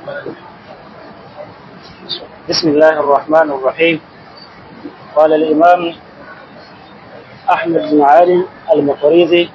بسم الله الرحمن الرحيم قال الإمام أحمد بن علي المقريزي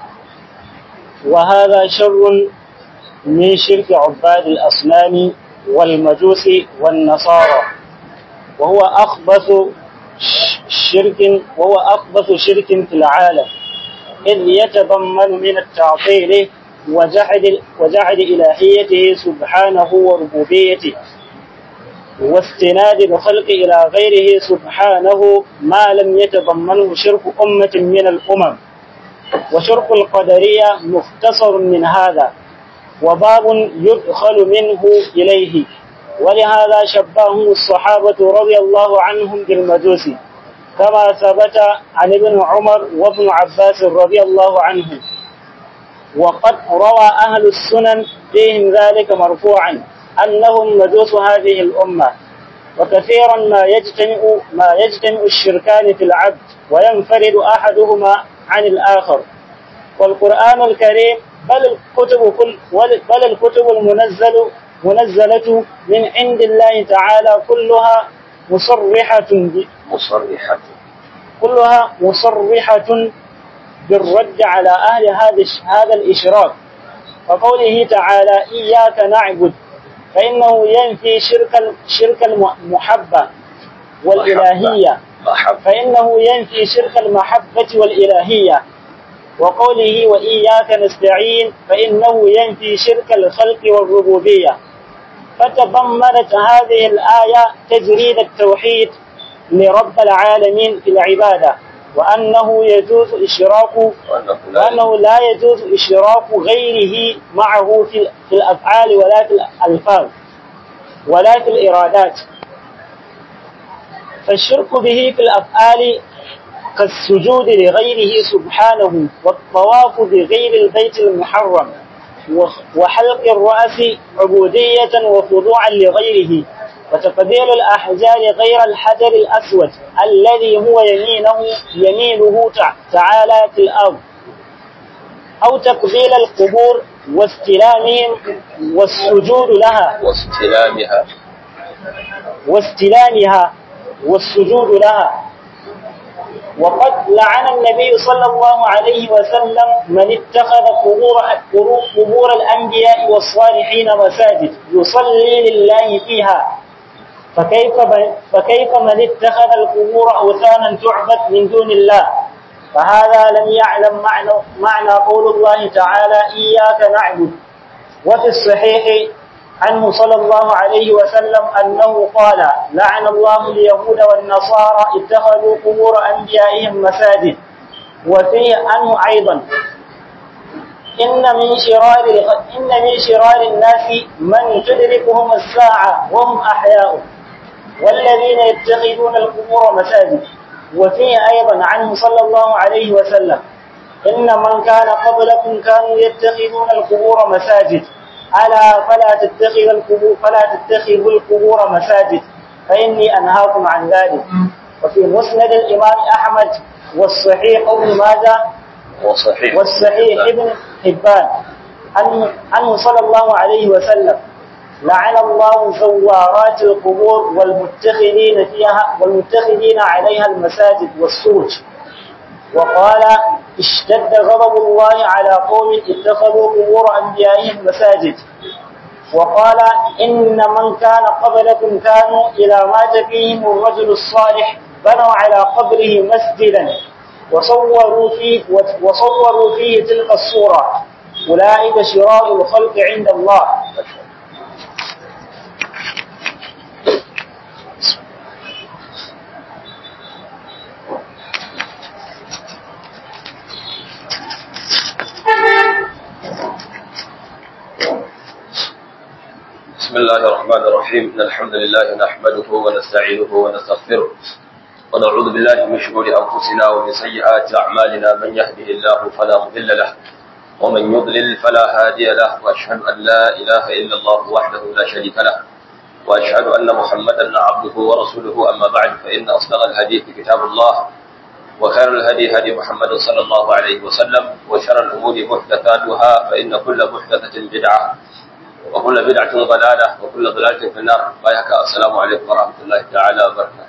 وهذا شر من شرك عباد الأصنام والمجوس والنصارى وهو أخبث شرك وهو أخبث شرك في العالم إذ يتضمن من التعطيل وجحد وجحد إلهيته سبحانه وربوبيته واستناد الخلق إلى غيره سبحانه ما لم يتضمنه شرك أمة من الأمم وشرك القدرية مختصر من هذا وباب يدخل منه إليه ولهذا شبهه الصحابة رضي الله عنهم بالمجوس كما ثبت عن ابن عمر وابن عباس رضي الله عنهم وقد روى أهل السنن فيهم ذلك مرفوعا أنهم مجوس هذه الأمة وكثيرا ما يجتمع ما يجتمع الشركان في العبد وينفرد أحدهما عن الآخر والقرآن الكريم بل الكتب كل بل الكتب المنزل منزلة من عند الله تعالى كلها مصرحة مصرحة كلها مصرحة بالرد على أهل هذا هذا الإشراك وقوله تعالى إياك نعبد فإنه ينفي شرك شرك المحبة والإلهية محبة فإنه ينفي شرك المحبة والإلهية وقوله وإياك نستعين فإنه ينفي شرك الخلق والربوبية فتضمنت هذه الآية تجريد التوحيد لرب العالمين في العبادة وأنه يجوز إشراك وأنه لا وأنه لا يجوز إشراك غيره معه في في الأفعال ولا في الألفاظ ولا في الإرادات فالشرك به في الأفعال كالسجود لغيره سبحانه والطواف بغير البيت المحرم وحلق الرأس عبودية وخضوعا لغيره وتقبيل الأحجار غير الحجر الأسود الذي هو يمينه يمينه تعالى في الأرض أو تقبيل القبور واستلامهم والسجود لها واستلامها واستلامها والسجود لها وقد لعن النبي صلى الله عليه وسلم من اتخذ قبور قبور الأنبياء والصالحين مساجد يصلي لله فيها فكيف فكيف من اتخذ القبور أوثانا تعبد من دون الله فهذا لم يعلم معنى معنى قول الله تعالى إياك نعبد وفي الصحيح عنه صلى الله عليه وسلم أنه قال لعن الله اليهود والنصارى اتخذوا قبور أنبيائهم مساجد وفيه عنه أيضا إن من شرار إن من شرار الناس من تدركهم الساعة وهم أحياء والذين يتخذون القبور مساجد وفيه أيضا عنه صلى الله عليه وسلم إن من كان قبلكم كانوا يتخذون القبور مساجد ألا فلا تتخذ القبور فلا تتخذوا القبور مساجد فإني أنهاكم عن ذلك وفي مسند الإمام أحمد والصحيح ابن ماجه وصحيح والصحيح ابن حبان عنه, عنه صلى الله عليه وسلم لعن الله زوارات القبور والمتخذين فيها والمتخذين عليها المساجد والسوج وقال اشتد غضب الله على قوم اتخذوا قبور انبيائهم مساجد وقال ان من كان قبلكم كانوا اذا مات فيهم الرجل الصالح بنوا على قبره مسجدا وصوروا فيه وصوروا فيه تلك الصوره اولئك شرار الخلق عند الله بسم الله الرحمن الرحيم إن الحمد لله نحمده ونستعينه ونستغفره ونعوذ بالله من شرور أنفسنا ومن سيئات أعمالنا من يهده الله فلا مضل له ومن يضلل فلا هادي له وأشهد أن لا إله إلا الله وحده لا شريك له وأشهد أن محمدا عبده ورسوله أما بعد فإن أصدق الحديث كتاب الله وخير الهدي هدي محمد صلى الله عليه وسلم وشر الأمور محدثاتها فإن كل محدثة بدعة وكل وكل بدعة ضلالة وكل ضلالة في النار بايعك السلام عليكم ورحمة الله تعالى وبركاته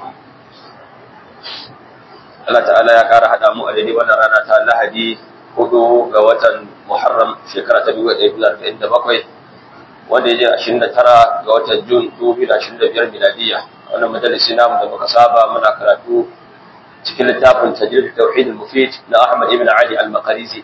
Allah ta'ala ya ƙara haɗa mu a daidai wannan rana ta Lahadi hudu ga watan Muharram shekara ta 1947 wanda ya je 29 ga watan Jun 2025 miladiya wannan majalisi namu da muka saba muna karatu cikin littafin tajrid tauhid al-mufid na Ahmad ibn Ali al-Maqrizi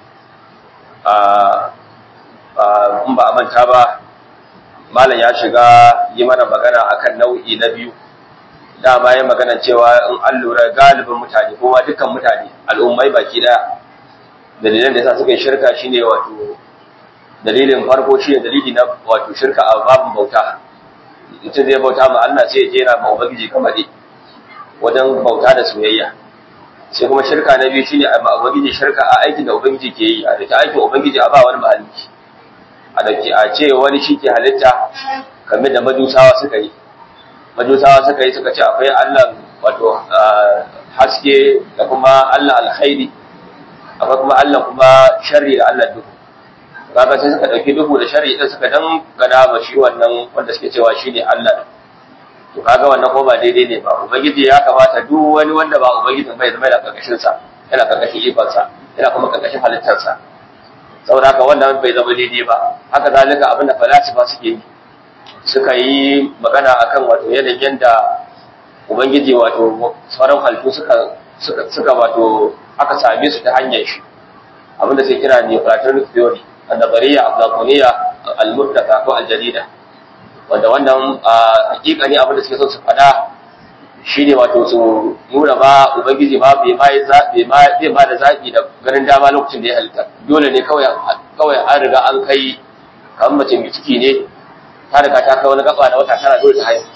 a in ba a manta ba malam ya shiga yi mana magana akan nau'i na biyu dama ya magana cewa in an lura galibin mutane kuma dukkan mutane al'ummai baki daya dalilan da yasa suka yi shirka shine wato dalilin farko shine dalili na wato shirka a babin bauta mutum zai bauta ma Allah sai ya jera ma ubangiji kamar wajen bauta da soyayya sai kuma shirka na biyu shine a ubangiji shirka a aikin da ubangiji ke yi a da aikin ubangiji a ba wani mahalicci a da a ce wani shi ke halitta kamar da majusawa suka yi majusawa suka yi suka ce akwai Allah wato haske da kuma Allah alkhairi akwai kuma Allah kuma sharri da Allah duhu kaga sai suka dauki duhu da sharri din suka dan gana ba shi wannan wanda suke cewa shine Allah to kaga wannan ko ba daidai ne ba ubangiji ya kamata duk wani wanda ba ubangijin bai zama da karkashin sa yana karkashin ikon sa yana kuma karkashin halittar sa saboda haka wannan bai zama daidai ba haka zalika abinda falasifa suke yi suka yi magana akan wato yanayin da ubangiji wato sauran halittu suka suka wato aka same su ta hanyar shi abinda sai kira ne platonic theory annabariya aflatoniya al-murtaka ko al-jadida wanda wannan hakika ne abinda suke son su faɗa shine wato su nuna ba ubangiji ba bai mai zaɓi zai ba da zaɓi da ganin dama lokacin da ya halitta dole ne kawai kawai an riga an kai kamar mace mai ciki ne ta riga ta kai wani gaba da wata tara dole ta haihu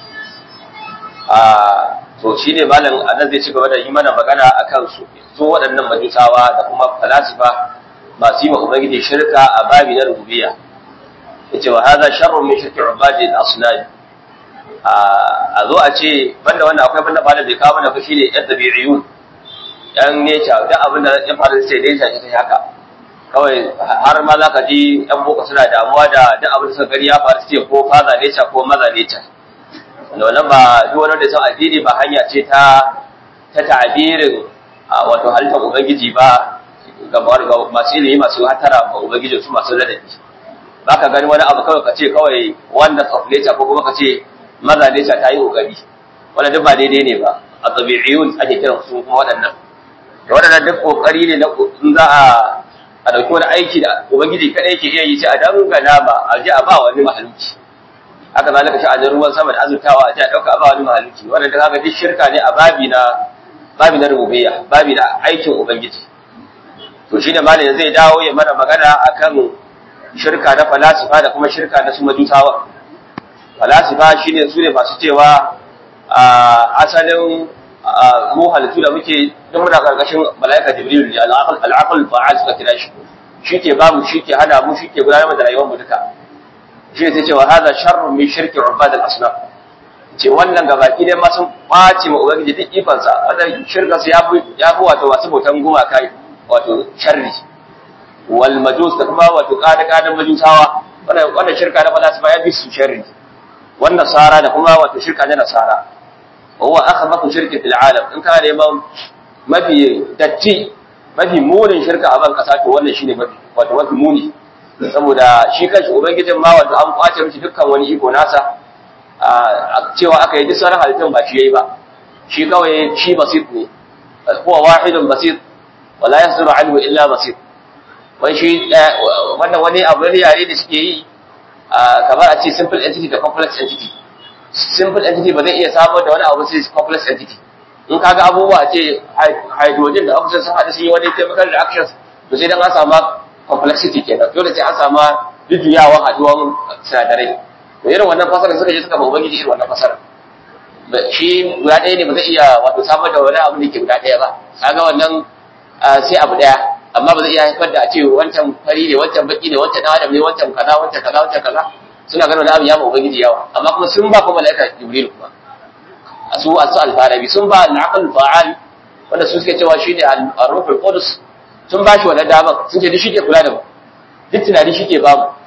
a to shine malam anan zai ci gaba da yi mana magana akan su su waɗannan majusawa da kuma falasifa masu yi wa ubangiji shirka a babi na rububiyya yace wa hadha sharrun min shirki ubadi al-asnam a zo a ce banda wannan akwai banda ba da bai kawo mana fashi ne yan tabi'iyun yan neca duk abin da ya faru sai dai shi ta haka kawai har ma za ka ji yan boko suna damuwa da duk abin da suka gani ya faru ce ko faza neca ko maza neca wanda wannan ba duk wani da son addini ba hanya ce ta ta ta'abirin wato halittar ubangiji ba ga masu ilimi masu hatara ba ubangiji su masu ladabi ba ka gani wani abu kawai ka ce kawai wanda of nature ko kuma ka ce maza nature ta yi kokari wannan duk ba daidai ne ba a tabi'iyun ake kiran su kuma waɗannan da waɗannan duk kokari ne na in za a a dauki wani aiki da ubangiji kadai yake iya yi sai a dangana ba a je a ba wani mahaluki haka zalika sha'anin ruwan sama da azurtawa a je a dauka a ba wani mahaluki wannan duk haka duk shirka ne a babi na babi na rububiyya babi na aikin ubangiji to shine malamin zai dawo ya mana magana akan shirka na falasifa da kuma shirka na su majusawa falasifa shine su ne masu cewa asalin mu halittu da muke duk muna karkashin malaika jibril ne al'aqal fa'al suka kira shi shike babu shike hana mu shike gudanar da rayuwar mu duka shi ne cewa hada sharrun min shirki ubad al-asnam ce wannan gabaki ne ma sun ɓaci ma ubangiji duk ifansa wannan shirka su ya fi wato masu bautan gumaka wato sharri wal majus da kuma wato kada kadan majusawa wannan wannan shirka na falasifa ya bi su sharri wan nasara da kuma wato shirka na nasara huwa akhbathu shirki fil alam in kana neman mafi datti mafi munin shirka a ban kasa to wannan shine mafi wato mafi muni saboda shi kanshi ubangijin ma wato an kwace mishi dukkan wani iko nasa a cewa aka yi duk sauran halittun ba shi yayi ba shi kawai shi basit ne huwa wahidun basit wala yasduru anhu illa basit wai shi wannan wani abu ne yare da suke yi kamar a ce simple entity da complex entity simple entity ba zai iya samar da wani abu sai complex entity in kaga abubuwa ce hydrogen da oxygen sun haɗu sun yi wani chemical reactions to sai dan an samu complexity kenan dole sai an samu jujjuyawan haɗuwan sinadarai to irin wannan fasara suka je suka ba ubangiji irin wannan fasara shi guda ɗaya ne ba zai iya wato samar da wani abu da ke guda ɗaya ba kaga wannan sai abu ɗaya amma ba zai iya haifar da a ce wancan fari ne wancan baki ne wancan adam ne wancan kaza wancan kaza wancan kaza suna ganin wani abu ya ma ubangiji yawa amma kuma sun ba kuma malaika jibril kuma su asu alfarabi sun ba al-aql fa'al wanda su suke cewa shine ar-ruhul qudus sun ba shi wannan dama sun ce duk shi ke kula da mu duk tunani shi ke bamu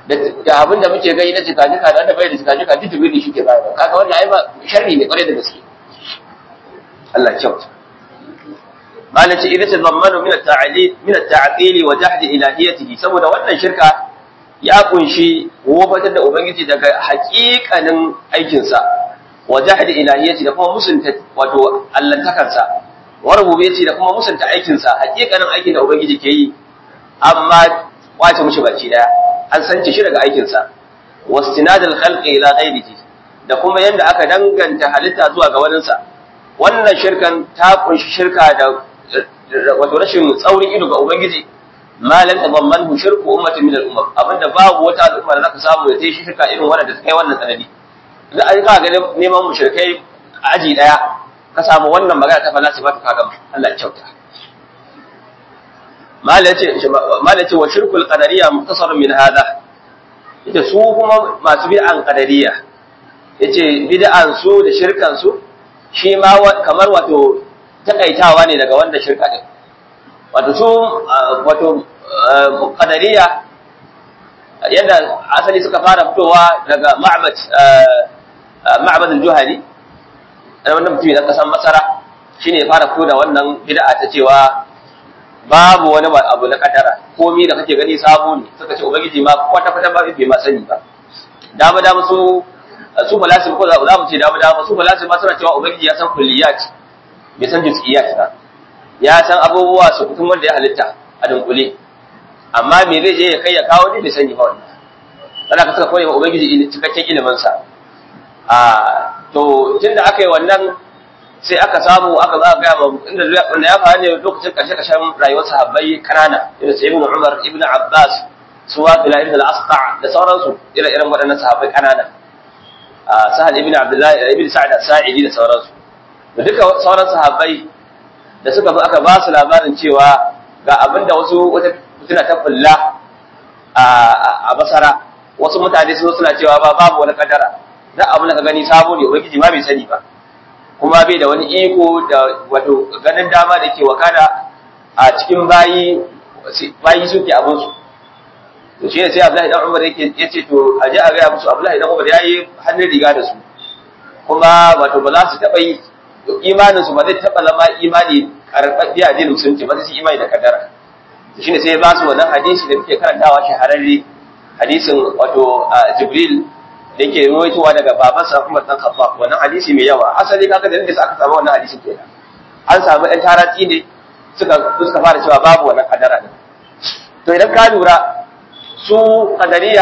da abin da muke gani na jika-jika da wanda bai da jika-jika duk jibril shi ke bayarwa kaga wannan ai ba sharri ne kwarai da gaske Allah kyauta malaci idan ta zammanu min at-ta'lil min at-ta'til wa jahd ilahiyatihi saboda wannan shirka ya kunshi wofatar da ubangiji daga haƙiƙanin aikinsa wa jahd ilahiyati da kuma musunta wato allantakarsa wa rububiyyati da kuma musunta aikinsa haƙiƙanin aikin da ubangiji ke yi amma kwace mushi baki daya an sance shi daga aikinsa wastinadul khalqi ila ghairihi da kuma yanda aka danganta halitta zuwa ga waninsa wannan shirkan ta kunshi shirka da wato rashin tsaurin ido ga ubangiji ma lam tadammanhu shirku ummatin min al-ummam abinda babu wata al'umma da zaka samu da ta shi shirka irin wannan da ta kai wannan sanadi za a ka ga neman mushrikai aji daya ka samu wannan magana ta falasifa ta kaga Allah ya kyauta malace wa shirkul qadariyya muktasarun min hada ita su kuma masu bid'an qadariyya yace bid'an su da shirkan su shi ma kamar wato takaitawa ne daga wanda shirka din wato su wato qadariyya yadda asali suka fara fitowa daga ma'bad ma'bad al-juhani wannan mutum da kasan masara shine ya fara fito da wannan bid'a ta cewa babu wani abu na kadara komai da kake gani sabo ne suka ce ubangiji ma kwata kwata ba bai ma sani ba dama dama su su falasim ko za mu ce dama dama su falasim ma suna cewa ubangiji ya san kulliyat bai san juz'iyat ba ya san abubuwa su kutum wanda ya halitta a dunkule amma me zai je ya kai ya kawo ne bai sani ba wannan sana ka saka koyi ma ubangiji cikakken ilimin sa a to tunda aka yi wannan sai aka samu aka za a gaya ma inda wanda ya faru ne lokacin karshe karshen rayuwar sahabbai kanana irin sai ibnu umar ibnu abbas su wa bila ibn al-asqa da sauransu irin irin waɗannan sahabbai kanana sahal ibn abdullah ibn sa'd as-sa'idi da sauransu da duka sauran sahabbai da suka bi aka ba su labarin cewa ga abinda wasu wata mutuna ta fulla a basara wasu mutane sun suna cewa ba babu wani kadara da abin da ka gani sabo ne ubangiji ma bai sani ba kuma bai da wani iko da wato ganin dama da ke wakana a cikin bayi bayi suke abin su to shi ne sai Abdullahi dan Umar yake yace to a ji a ga musu Abdullahi dan Umar yayi hannun riga da su kuma wato ba za su taba yi imanin su ba zai taba zama imani karɓaɓɓe a dinin musulunci ba sai imani da kaddara shi ne sai ya ba su wannan hadisi da muke karantawa shahararre hadisin wato Jibril da yake ruwaitowa daga babansa Umar dan Khattab wannan hadisi mai yawa asali kaga da inda aka samu wannan hadisin kenan an samu ɗan tarati ne suka suka fara cewa babu wannan kadara din to idan ka lura su kadariya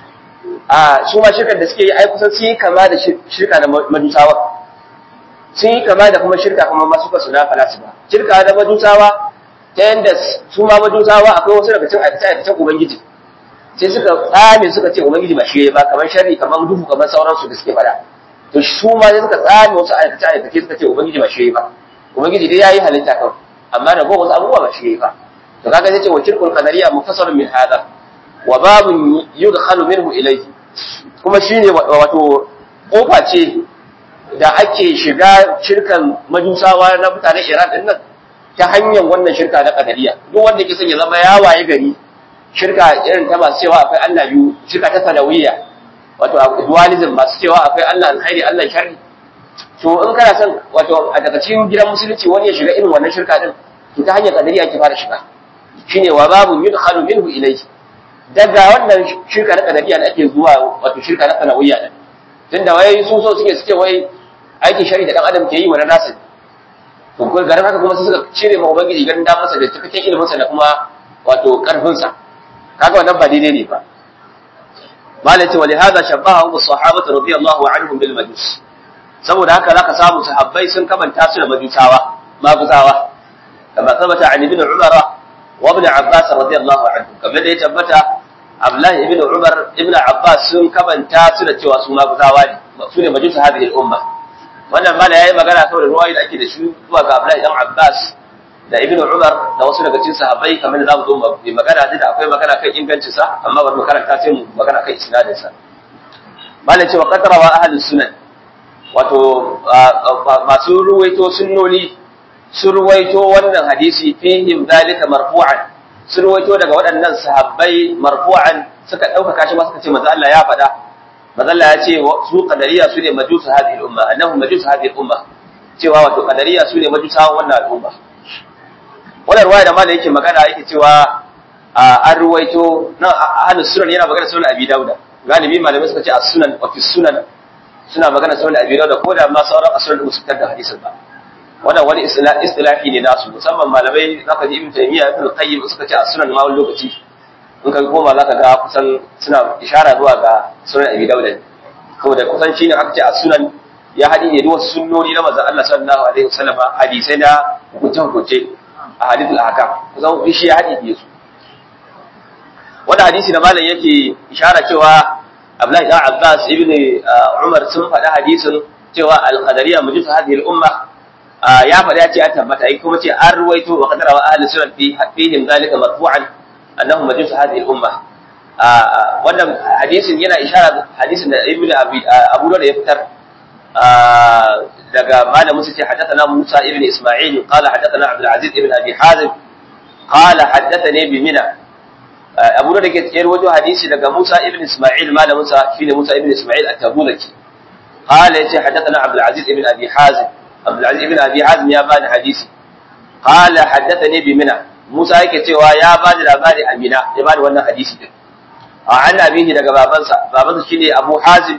a su ma shirkar da suke yi ai kusan sun yi kama da shirka da majusawa sun yi kama da kuma shirka kuma masu kasu na falasifa shirka da majusawa ta yanda su ma majusawa akwai wasu daga cikin aikace-aikacen ubangiji sai suka tsame suka ce ubangiji ba shi ba kamar sharri kamar duhu kamar sauransu da suke fada to su ma sai suka tsame wasu aikace aikace suka ce ubangiji ba shi ba ubangiji dai yayi halitta kawai amma da wasu abubuwa ba shi ba to kaga sai ce wa kirkul qadariya mufassalun min hada wa babun yudkhalu minhu ilayhi kuma shine wato kofa ce da ake shiga shirkan majusawa na mutanen Iran din nan ta hanyar wannan shirka na qadariya duk wanda yake son ya zama ya waye gari shirka irin ta masu cewa akwai Allah biyu shirka ta sanawiyya wato dualism masu cewa akwai Allah alkhairi Allah sharri to in kana son wato a daga cikin gidan musulunci wani ya shiga irin wannan shirka din to ta hanyar kadariya ake fara shiga shine wa babu yudkhalu minhu ilayhi daga wannan shirka na kadariya da ake zuwa wato shirka na sanawiyya din tunda wai su so suke suke wai aikin shari da dan adam ke yi wa na nasu to garin haka kuma su suka cire ma ubangiji ganin damarsa da cikakken iliminsa da kuma wato karfinsa kaga wannan ba daidai ne ba malai ce wali hada shabahu bis sahabati radiyallahu anhum bil majus saboda haka zaka samu sahabbai sun kamanta su da majusawa maguzawa kama tabbata an ibn umar wa ibn abbas radiyallahu anhum kamar da ya tabbata abdullah ibn umar ibn abbas sun kamanta su da cewa su maguzawa ne su ne majus hadhihi al umma wannan mala yayi magana saboda ruwayi da ake da shi zuwa ga abdullah ibn abbas da ibn Umar da wasu daga cikin sahabbai kamar da zamu zo mu magana da akwai magana kan ingancin sa amma bari mu karanta sai mu magana kan isnadin sa malai cewa qadara wa ahli sunan wato masu ruwaito sunnoni sun ruwaito wannan hadisi fihim zalika marfu'an sun ruwaito daga waɗannan sahabbai marfu'an suka ɗaukaka shi ma suka ce manzo Allah ya faɗa manzo Allah ya ce su qadariya su ne majusu hadhihi al-umma annahum majusu hadhihi al-umma cewa wato qadariya su ne majusawan wannan al'umma wannan ruwaya da malai yake magana yake cewa an ruwaito nan ahlus sunan yana magana sunan abi dauda galibi malamai suka ce as-sunan wa fi sunan suna magana sunan abi dauda ko da ma sauran as-sunan ba su fitar da hadisin ba wannan wani istilahi ne nasu musamman malamai zaka ji ibn taymiya ibn qayyim suka ce as-sunan ma wani lokaci in ka koma zaka ga kusan suna ishara zuwa ga sunan abi dauda saboda kusan shine aka ce as-sunan ya haɗi ne duk wasu sunnoni na manzon Allah sallallahu alaihi wasallam hadisai na hukunce-hukunce a hadithul ahkam kusan shi ya haɗi ne su wanda hadisi da malam yake ishara cewa Abdullahi dan Abbas ibn Umar sun faɗa hadisin cewa al-qadariyya mujuz hadhihi al-umma ya faɗa ya ce an tabbata ai kuma ce an ruwaito wa qadara wa ahli sunan fi fihim zalika marfu'an annahu mujuz hadhihi al-umma wannan hadisin yana ishara hadisin da Ibn Abi Abu Dawud ya fitar daga malamin su ce haddathana Musa ibn Isma'il qala haddathana Abdul Aziz ibn Abi Hazim qala haddathani bi Mina Abu da ke tsayar wajen hadisi daga Musa ibn Isma'il malamin sa shine Musa ibn Isma'il at-Tabulaki qala yace haddathana Abdul Aziz ibn Abi Hazim Abdul Aziz ibn Abi Hazim ya bani hadisi qala haddathani bi Mina Musa yake cewa ya bani labari a Mina ya bani wannan hadisi din a an abihi daga babansa babansa shine Abu Hazim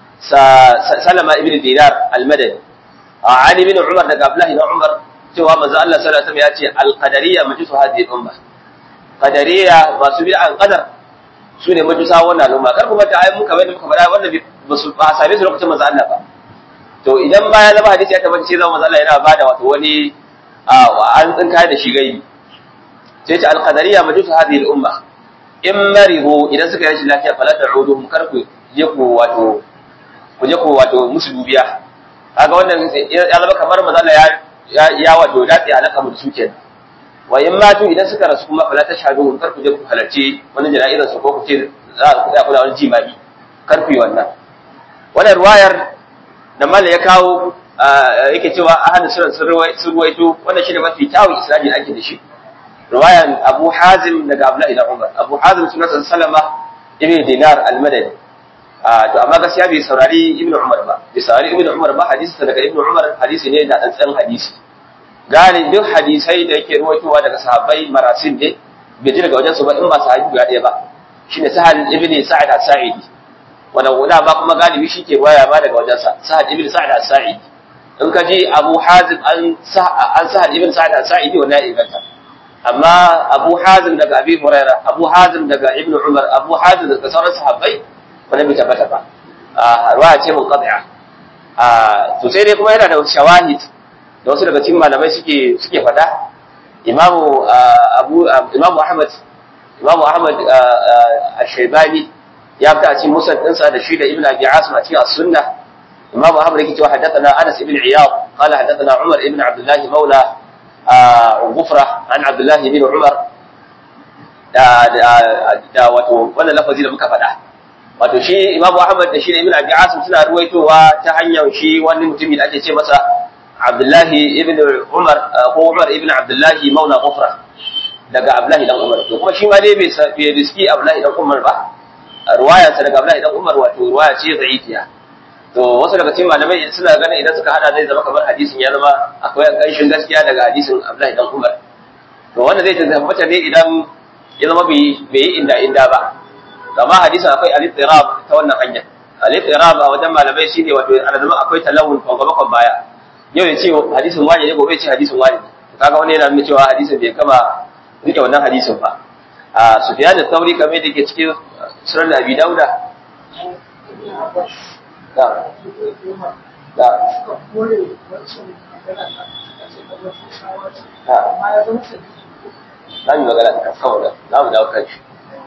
Salama ibn Dinar al-Madani a Ali ibn Umar daga Abdullah ibn Umar cewa manzo Allah sallallahu alaihi wasallam ya ce al-qadariyya majusu hadhihi al-umma qadariya masu bid'an qadar su ne majusa wannan al'umma kar ku mata ai muka bai muka fada wanda ba su ba same su lokacin manzo Allah ba to idan baya na hadisi ya tabbata sai zama manzo Allah yana bada wato wani an tsinka da shi gaibi sai ce al-qadariyya majusu hadhihi al-umma in marihu idan suka yi rashin lafiya fala ta'uduhum kar ku je ku wato ku je ku wato musu dubiya kaga wannan ya zama kamar manzo Allah ya ya wato dace alaka mu su kenan wa in matu idan suka rasu kuma fala tashhadu kar ku je ku halarci wani jana'izar su ko ku ce za ku tsaya kula wani jimami kar ku yi wannan wannan ruwayar da mala ya kawo yake cewa ahadu sunan sun ruwaito wannan shine mafi kyawun isnadi da ake da shi ruwayan Abu Hazim daga Abdullahi da Umar Abu Hazim sunan Salama ibn Dinar al-Madani to amma gaskiya bai saurari Ibn Umar ba bai saurari Ibn Umar ba hadisi daga Ibn Umar hadisi ne da dan hadisi gane duk hadisai da yake ruwaitowa daga sahabbai marasin ne bai ji daga wajen su ba in ba sahabi guda ɗaya ba shine Sahal ibn Sa'id as-Sa'idi wannan wanda ba kuma galibi shi ke waya ba daga wajen sa Sahal ibn Sa'id as-Sa'idi in ka ji Abu Hazim an an Sahal ibn Sa'id as-Sa'idi wannan ya inganta amma Abu Hazim daga Abi Hurairah Abu Hazim daga Ibn Umar Abu Hazim daga sauran sahabbai wannan bai tabbata ba a ruwaya ce mun qad'a a to sai dai kuma yana da shawahid da wasu daga cikin malamai suke suke fada imamu abu imamu ahmad imamu ahmad ash-shaybani ya fita a cikin musnad ɗinsa da shi da ibn abi asim a cikin as-sunnah imamu ahmad yake cewa haddathana anas ibn iyad qala haddathana umar ibn abdullah maula ghufra an abdullah ibn umar da da wato wannan lafazi da muka faɗa wato shi imamu ahmad da shi da ibn abi asim suna ruwaitowa ta hanyar shi wani mutumi da ake ce masa Abdullahi ibn Umar ko Umar ibn Abdullahi maula Ghufra daga Abdullahi dan Umar to kuma shi ma dai bai riski Abdullahi dan Umar ba ruwaya ta daga Abdullahi dan Umar wato ruwaya ce da'ifiya to wasu daga cikin malamai suna ganin idan suka hada zai zama kamar hadisin ya zama akwai ƙanshin gaskiya daga hadisin Abdullahi dan Umar to wanda zai tabbata ne idan ya zama bai yi inda inda ba amma hadisin akwai al-ittirab ta wannan hanya al-ittirab a wajen malamai shine wato ana zama akwai talawun kwangwabakon baya yau ya ce hadisin wani ne gobe ce hadisin wani kaga wani yana nuna cewa hadisin bai kama rike wannan hadisin ba a sufyan al-thawri kamar da ke cikin sunan abi dauda da da na yi magana da kawai na mu dawo kan shi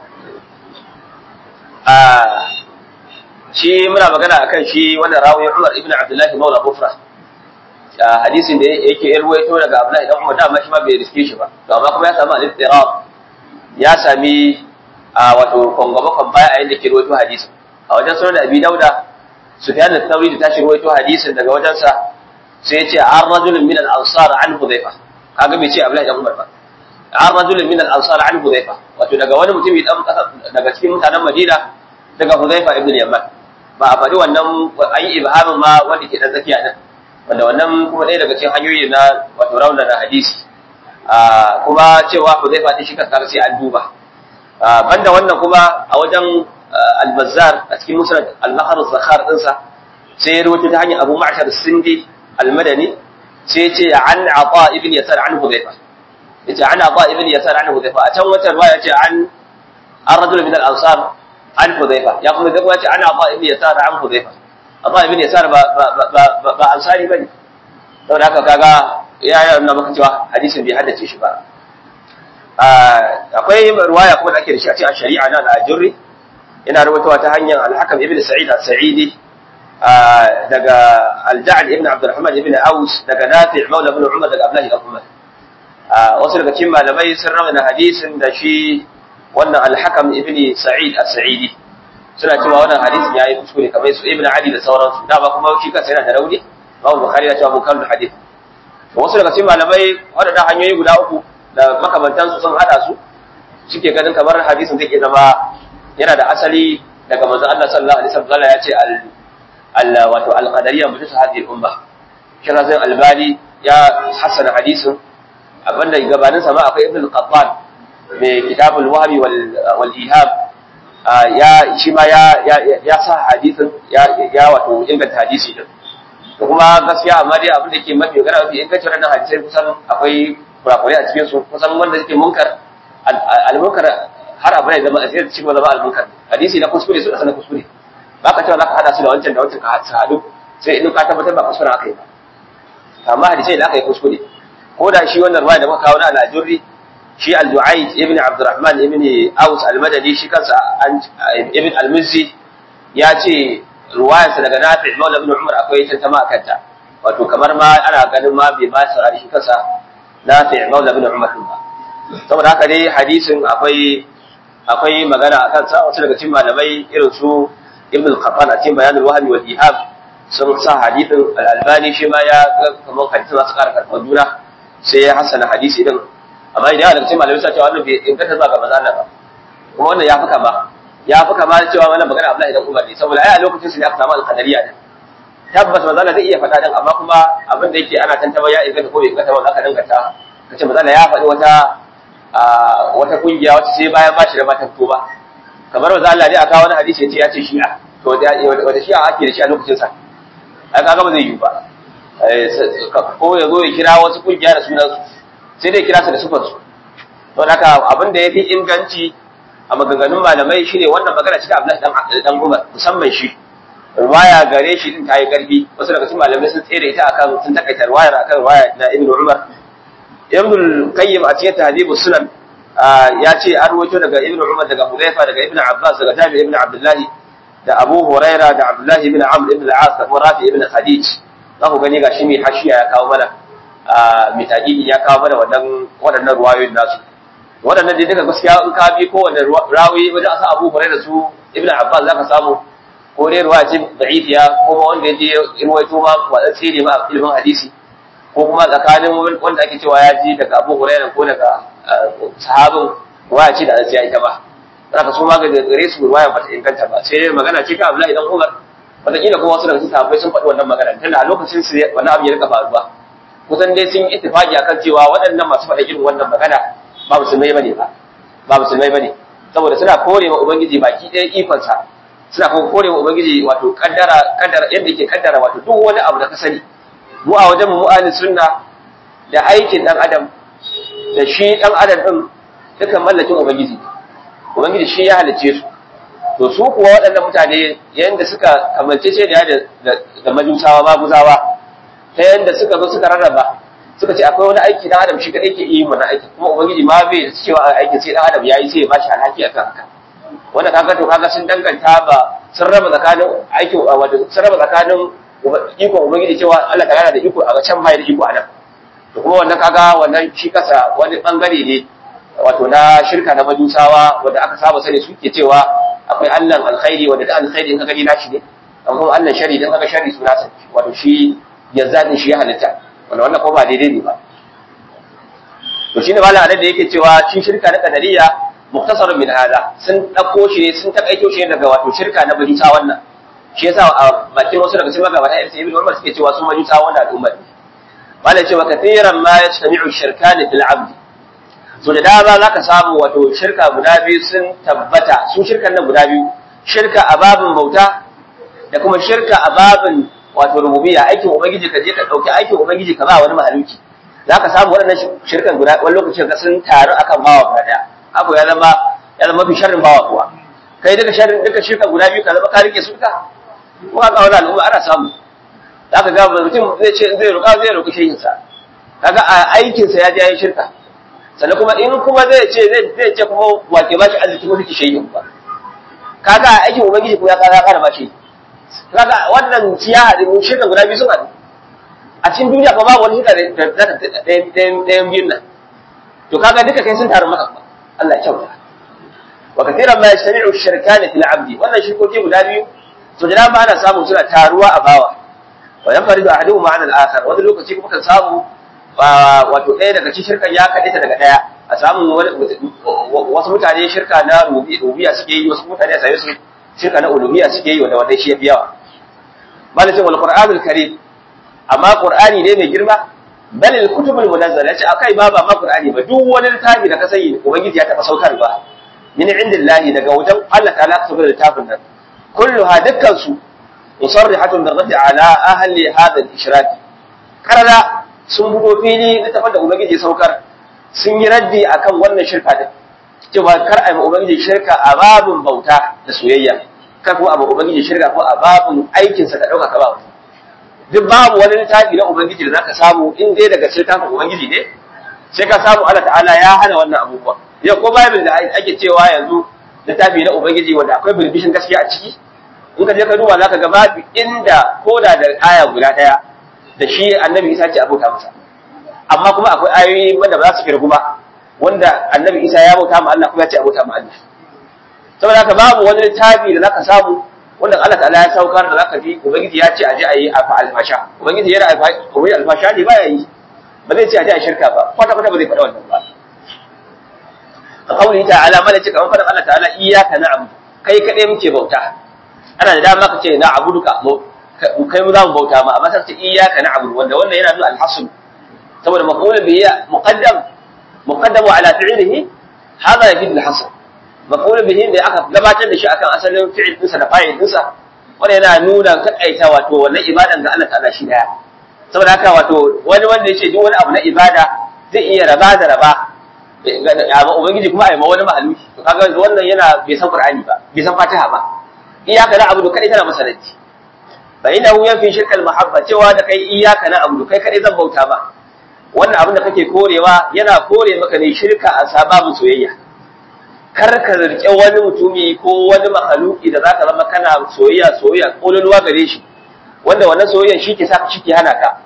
a shi muna magana akan shi wannan rawin Umar ibn Abdullah Maula Bufra hadisin da yake irwaito daga Abdullahi dan Umar dama shi ma bai riske shi ba to amma kuma ya samu al-ittirab ya sami wato kongaba kon baya a yanda ke irwaito hadisin a wajen sunan Abi Dauda Sufyan al-Thawri da tashi irwaito hadisin daga wajen sa sai ya ce an rajulun min al-ansar an Hudhayfa kaga bai ce Abdullahi dan Umar ba an rajulin min al-ansar an Hudhaifa wato daga wani mutumi dan daga cikin mutanen Madina daga Hudhaifa ibn Yaman ba a faɗi wannan ayi ibhamin ma wanda ke dan tsakiya nan wanda wannan kuma ɗaya daga cikin hanyoyi na wato rauna na hadisi kuma cewa Hudhaifa din shi kanka sai an duba banda wannan kuma a wajen al-Bazzar a cikin Musnad al-Nahr az-Zakhar dinsa sai ya rubuta ta hanyar Abu Ma'shar as-Sindi al-Madani sai ya ce an Ata ibn Yasar an Hudhaifa yace an Ata ibn Yasar an Hudhaifa a can wata riwaya ce an ar-rajul min al-ansar an Hudhaifa ya kuma zai ce an Ata ibn Yasar an Hudhaifa Ata ibn Yasar ba ba ba ansari bane saboda haka kaga ya yana maka cewa hadisin bai haddace shi ba akwai riwaya kuma da ake da shi a cikin shari'a na al-Ajurri yana rubutawa ta hanyar al-Hakam ibn Sa'id al-Sa'idi daga al-Ja'd ibn Abdurrahman ibn Aus daga Nafi' Maula ibn Umar daga Abdullah ibn Umar wasu daga cikin malamai sun rawaina hadisin da shi wannan al-Hakam ibn Sa'id al-Sa'idi suna cewa wannan hadisin yayi kuskure kamar su Ibn Ali da sauransu dama kuma shi kansa yana da rauni Imam Bukhari ya ce munkarul hadith wasu daga cikin malamai waɗannan hanyoyi guda uku da makamantansu sun hada su suke ganin kamar hadisin zai zama yana da asali daga manzon Allah sallallahu alaihi wasallam ya ce al al wato al qadariyya mutu hadhihi umma kira zai albani ya hasana hadisin abinda gabanin sa ma akwai ibn al-qattan mai kitabul wahbi wal wal ihab ya shi ma ya ya sa hadisin ya ya wato inganta hadisi din da kuma gaskiya amma dai abin da ke mafi magana mafi ingancin wannan hadisai kusan akwai kurakurai a cikin su kusan wanda suke munkar al-munkar har abu ne zama a cikin cikin zama al-munkar hadisi na kuskure su da sanar kuskure ba ka cewa za ka hada su da wancan da wancan ka hadu sai in ka tabbatar ba kuskure aka yi ba amma hadisai da aka yi kuskure ko da shi wannan ruwaya da muka kawo na al-ajurri shi al-du'ayd ibn abdurrahman ibn aus al-madani shi kansa ibn al-muzzi ya ce ruwayarsa daga nafi maula ibn umar akwai tantama a kanta wato kamar ma ana ganin ma bai ba sa shi kansa nafi maula ibn umar din ba saboda haka dai hadisin akwai akwai magana a kansa wasu daga cikin malamai irin su ibn al-qattan a cikin bayanul wahmi wal ihab sun sa hadisin al-albani shi ma ya ga kamar hadisin masu ƙara karɓar juna sai ya hasana hadisi din amma idan daga cikin malamai sa cewa wannan bai inganta zuwa ga manzo Allah ba kuma wannan ya fi kama ya fi kama da cewa wannan magana Abdullahi dan Umar ne saboda ai a lokacin su ne aka samu al-qadariyya din tabbas manzo Allah zai iya faɗa din amma kuma abin da yake ana tantama ya inganta ko bai inganta ba aka danganta kace manzo Allah ya faɗi wata wata kungiya wacce sai bayan bashi da matan ba kamar manzo Allah ne aka wani hadisi yace ya ce shi'a to wata shi'a ake da shi a lokacin sa ai kaga ba zai yi ba ko ya zo ya kira wasu kungiya da sunan su sai dai kira su da sufar su don haka abin da yafi inganci a maganganun malamai shine wannan magana ce ta Abdullahi dan Umar musamman shi ruwaya gare shi din ta yi karfi wasu daga cikin malamai sun tsere ita akan sun takaita ruwayar akan ruwaya na Ibn Umar Ibn al-Qayyim a cikin Tahdhibus Sunan ya ce an rawaito daga Ibn Umar daga Hudayfa daga Ibn Abbas daga Jabir ibn Abdullah da Abu Huraira da Abdullah ibn Amr ibn al-As da Rafi ibn Khadij za ku gani gashi mai hashiya ya kawo mana mai taqiqi ya kawo mana wannan waɗannan ruwayoyin nasu waɗannan dai duka gaskiya in ka bi kowanne rawi wajen asa Abu Huraira su Ibn Abbas zaka samu ko dai ruwa ce da'ifiya ko ma wanda ya je ruwaito ma wadatsi ne ma a ilimin hadisi ko kuma tsakanin wanda ake cewa ya ji daga Abu Hurairah ko daga sahabin ruwaya ce da asiya ita ba zaka so ma ga gare su ruwaya ba ta inganta ba sai magana ce ka Abdullahi dan Umar wataƙila kuma wasu daga cikin sahabbai sun faɗi wannan magana tunda a lokacin su wannan abu ya rika faruwa kusan dai sun yi ittifaqi akan cewa waɗannan masu faɗa irin wannan magana ba musulmai bane ba ba musulmai bane saboda suna kore wa ubangiji baki ɗaya ikonsa suna kuma kore wa ubangiji wato kaddara kaddara yadda yake kaddara wato duk wani abu da ka sani mu a wajen mu ahli sunna da aikin dan adam da shi dan adam din dukan mallakin ubangiji ubangiji shi ya halicce su to su kuwa waɗannan mutane yanda suka kamance ce da da majusawa maguzawa ta yanda suka zo suka rarraba suka ce akwai wani aiki dan adam shi kadai ke yi wannan aiki kuma ubangiji ma bai cewa aikin sai dan adam yayi sai ya bashi alhaki akan haka wanda kaga to kaga sun danganta ba sun raba tsakanin aikin wato sun raba tsakanin ikon ubangiji cewa Allah ta yana da iko a can bai da iko a nan to kuma wannan kaga wannan shi kasa wani bangare ne wato na shirka na majusawa wanda aka saba sani suke cewa akwai Allah alkhairi wanda da alkhairi in ka gani nashi ne amma Allah shari dan kaga shari suna sa wato shi yanzu shi ya halitta wanda wannan ko ba daidai ne ba to shine malam anan da yake cewa shi shirka na kadariya muktasarun min hada sun dauko shi ne sun takaito shi daga wato shirka na majusa wannan shi yasa a bakin wasu daga cikin magabata irin ibn Umar suke cewa su majusa wannan al'umma ne malam cewa kathiran ma yastami'u shirkan fil 'abd so da dama zaka samu wato shirka guda biyu sun tabbata su shirkan nan guda biyu shirka a babin bauta da kuma shirka a babin wato rububiyya aikin ubangiji ka je ka dauki aikin ubangiji ka ba wani mahaluki za ka samu waɗannan shirkan guda wani lokacin ka sun taru akan bawa guda ɗaya abu ya zama ya zama mafi sharrin bawa kuwa kai duka sharrin duka shirkan guda biyu ka zama ka rike su ka ko haka wani al'umma ana samu za ka ga mutum zai ce zai roƙa zai roƙi shehinsa kaga a aikinsa ya je ya yi shirka sannan kuma in kuma zai ce zai ce kuma wake ba shi arziki ko kike shehin ba kaga a aikin ubangiji ko ya kaga ƙara ba shi kaga wannan ciya haɗin shirkan guda biyu sun haɗu a cikin duniya ba babu wani hita da ɗayan biyun nan to kaga duka kai sun taru maka Allah ya kyauta wa kathiran ma yastami'u shirkani fil 'abdi wannan shirkoki guda biyu to da ba ana samu suna taruwa a bawa wa yanfaridu ahaduhuma 'an al-akhar wani lokaci kuma kan samu wato ɗaya daga cikin shirkan ya kaɗe ta daga ɗaya a samu wasu mutane shirka na rubiya suke yi wasu mutane a same su shirka na uluhiyya suke yi wanda wannan shi ya fi yawa malakin wal qur'anul karim amma qur'ani ne mai girma bal al kutubul munazzala yace akai ba ba ma qur'ani ba duk wani littafi da ka sani ubangiji ya taba saukar ba min indillahi daga wajen Allah ta'ala ka saukar littafin nan kulluha dukkan su musarrihatun bi raddi ala ahli hadha al ishrak karara sun bugo fili littafin da ubangiji saukar sun yi raddi akan wannan shirka din cewa kar a yi ubangiji shirka a babun bauta da soyayya kar ko abu ubangiji shirka ko a babun aikinsa ka dauka ka ba wata duk babu wani littafi na ubangiji da zaka samu in dai daga littafin ubangiji ne sai ka samu Allah ta'ala ya hana wannan abubuwa yau ko bible da ake cewa yanzu littafi na ubangiji wanda akwai bilbishin gaskiya a ciki in ka je ka duba zaka ga babu inda koda da aya guda daya da shi annabi Isa ce abota masa amma kuma akwai ayoyi wanda ba za su kirgu ba wanda annabi Isa ya bauta ma Allah kuma ya ce abota ma Allah saboda haka babu wani littafi da zaka samu wanda Allah ta'ala ya saukar da zaka ji ubangiji ya ce a je a yi alfa alfasha ubangiji yana alfa alfasha ne baya yi ba zai ce a je a shirka ba kwata kwata ba zai faɗa wannan ba ka kauli ta'ala mana ce kamar faɗin Allah ta'ala iyyaka na'budu kai kadai muke bauta ana da dama ka ce na'buduka kai mu za mu bauta ma amma sai ce iyyaka na'budu wanda wannan yana nuna alhasl saboda maqulun bihi muqaddam muqaddamu ala fi'lihi hada yafid alhasl maqulun bihi da aka gabatar da shi akan asalin fi'il dinsa da fa'il dinsa wanda yana nuna takaita wato wannan ibadan ga Allah ta'ala shi daya saboda haka wato wani wanda yace duk wani abu na ibada zai iya raba da raba amma ubangiji kuma ai ma wani mahaluki to kaga wannan yana bai san qur'ani ba bai san fatiha ba iyaka na abudu kadai tana masalanci fa innahu yafi shirkal mahabba cewa da kai iyaka na abudu kai kadai zan bauta ba wannan abin da kake korewa yana kore maka ne shirka a sababin soyayya kar ka rike wani mutumi ko wani mahaluki da zaka zama kana soyayya soyayya kololuwa gare shi wanda wannan soyayyan shi ke saka shi ke hana ka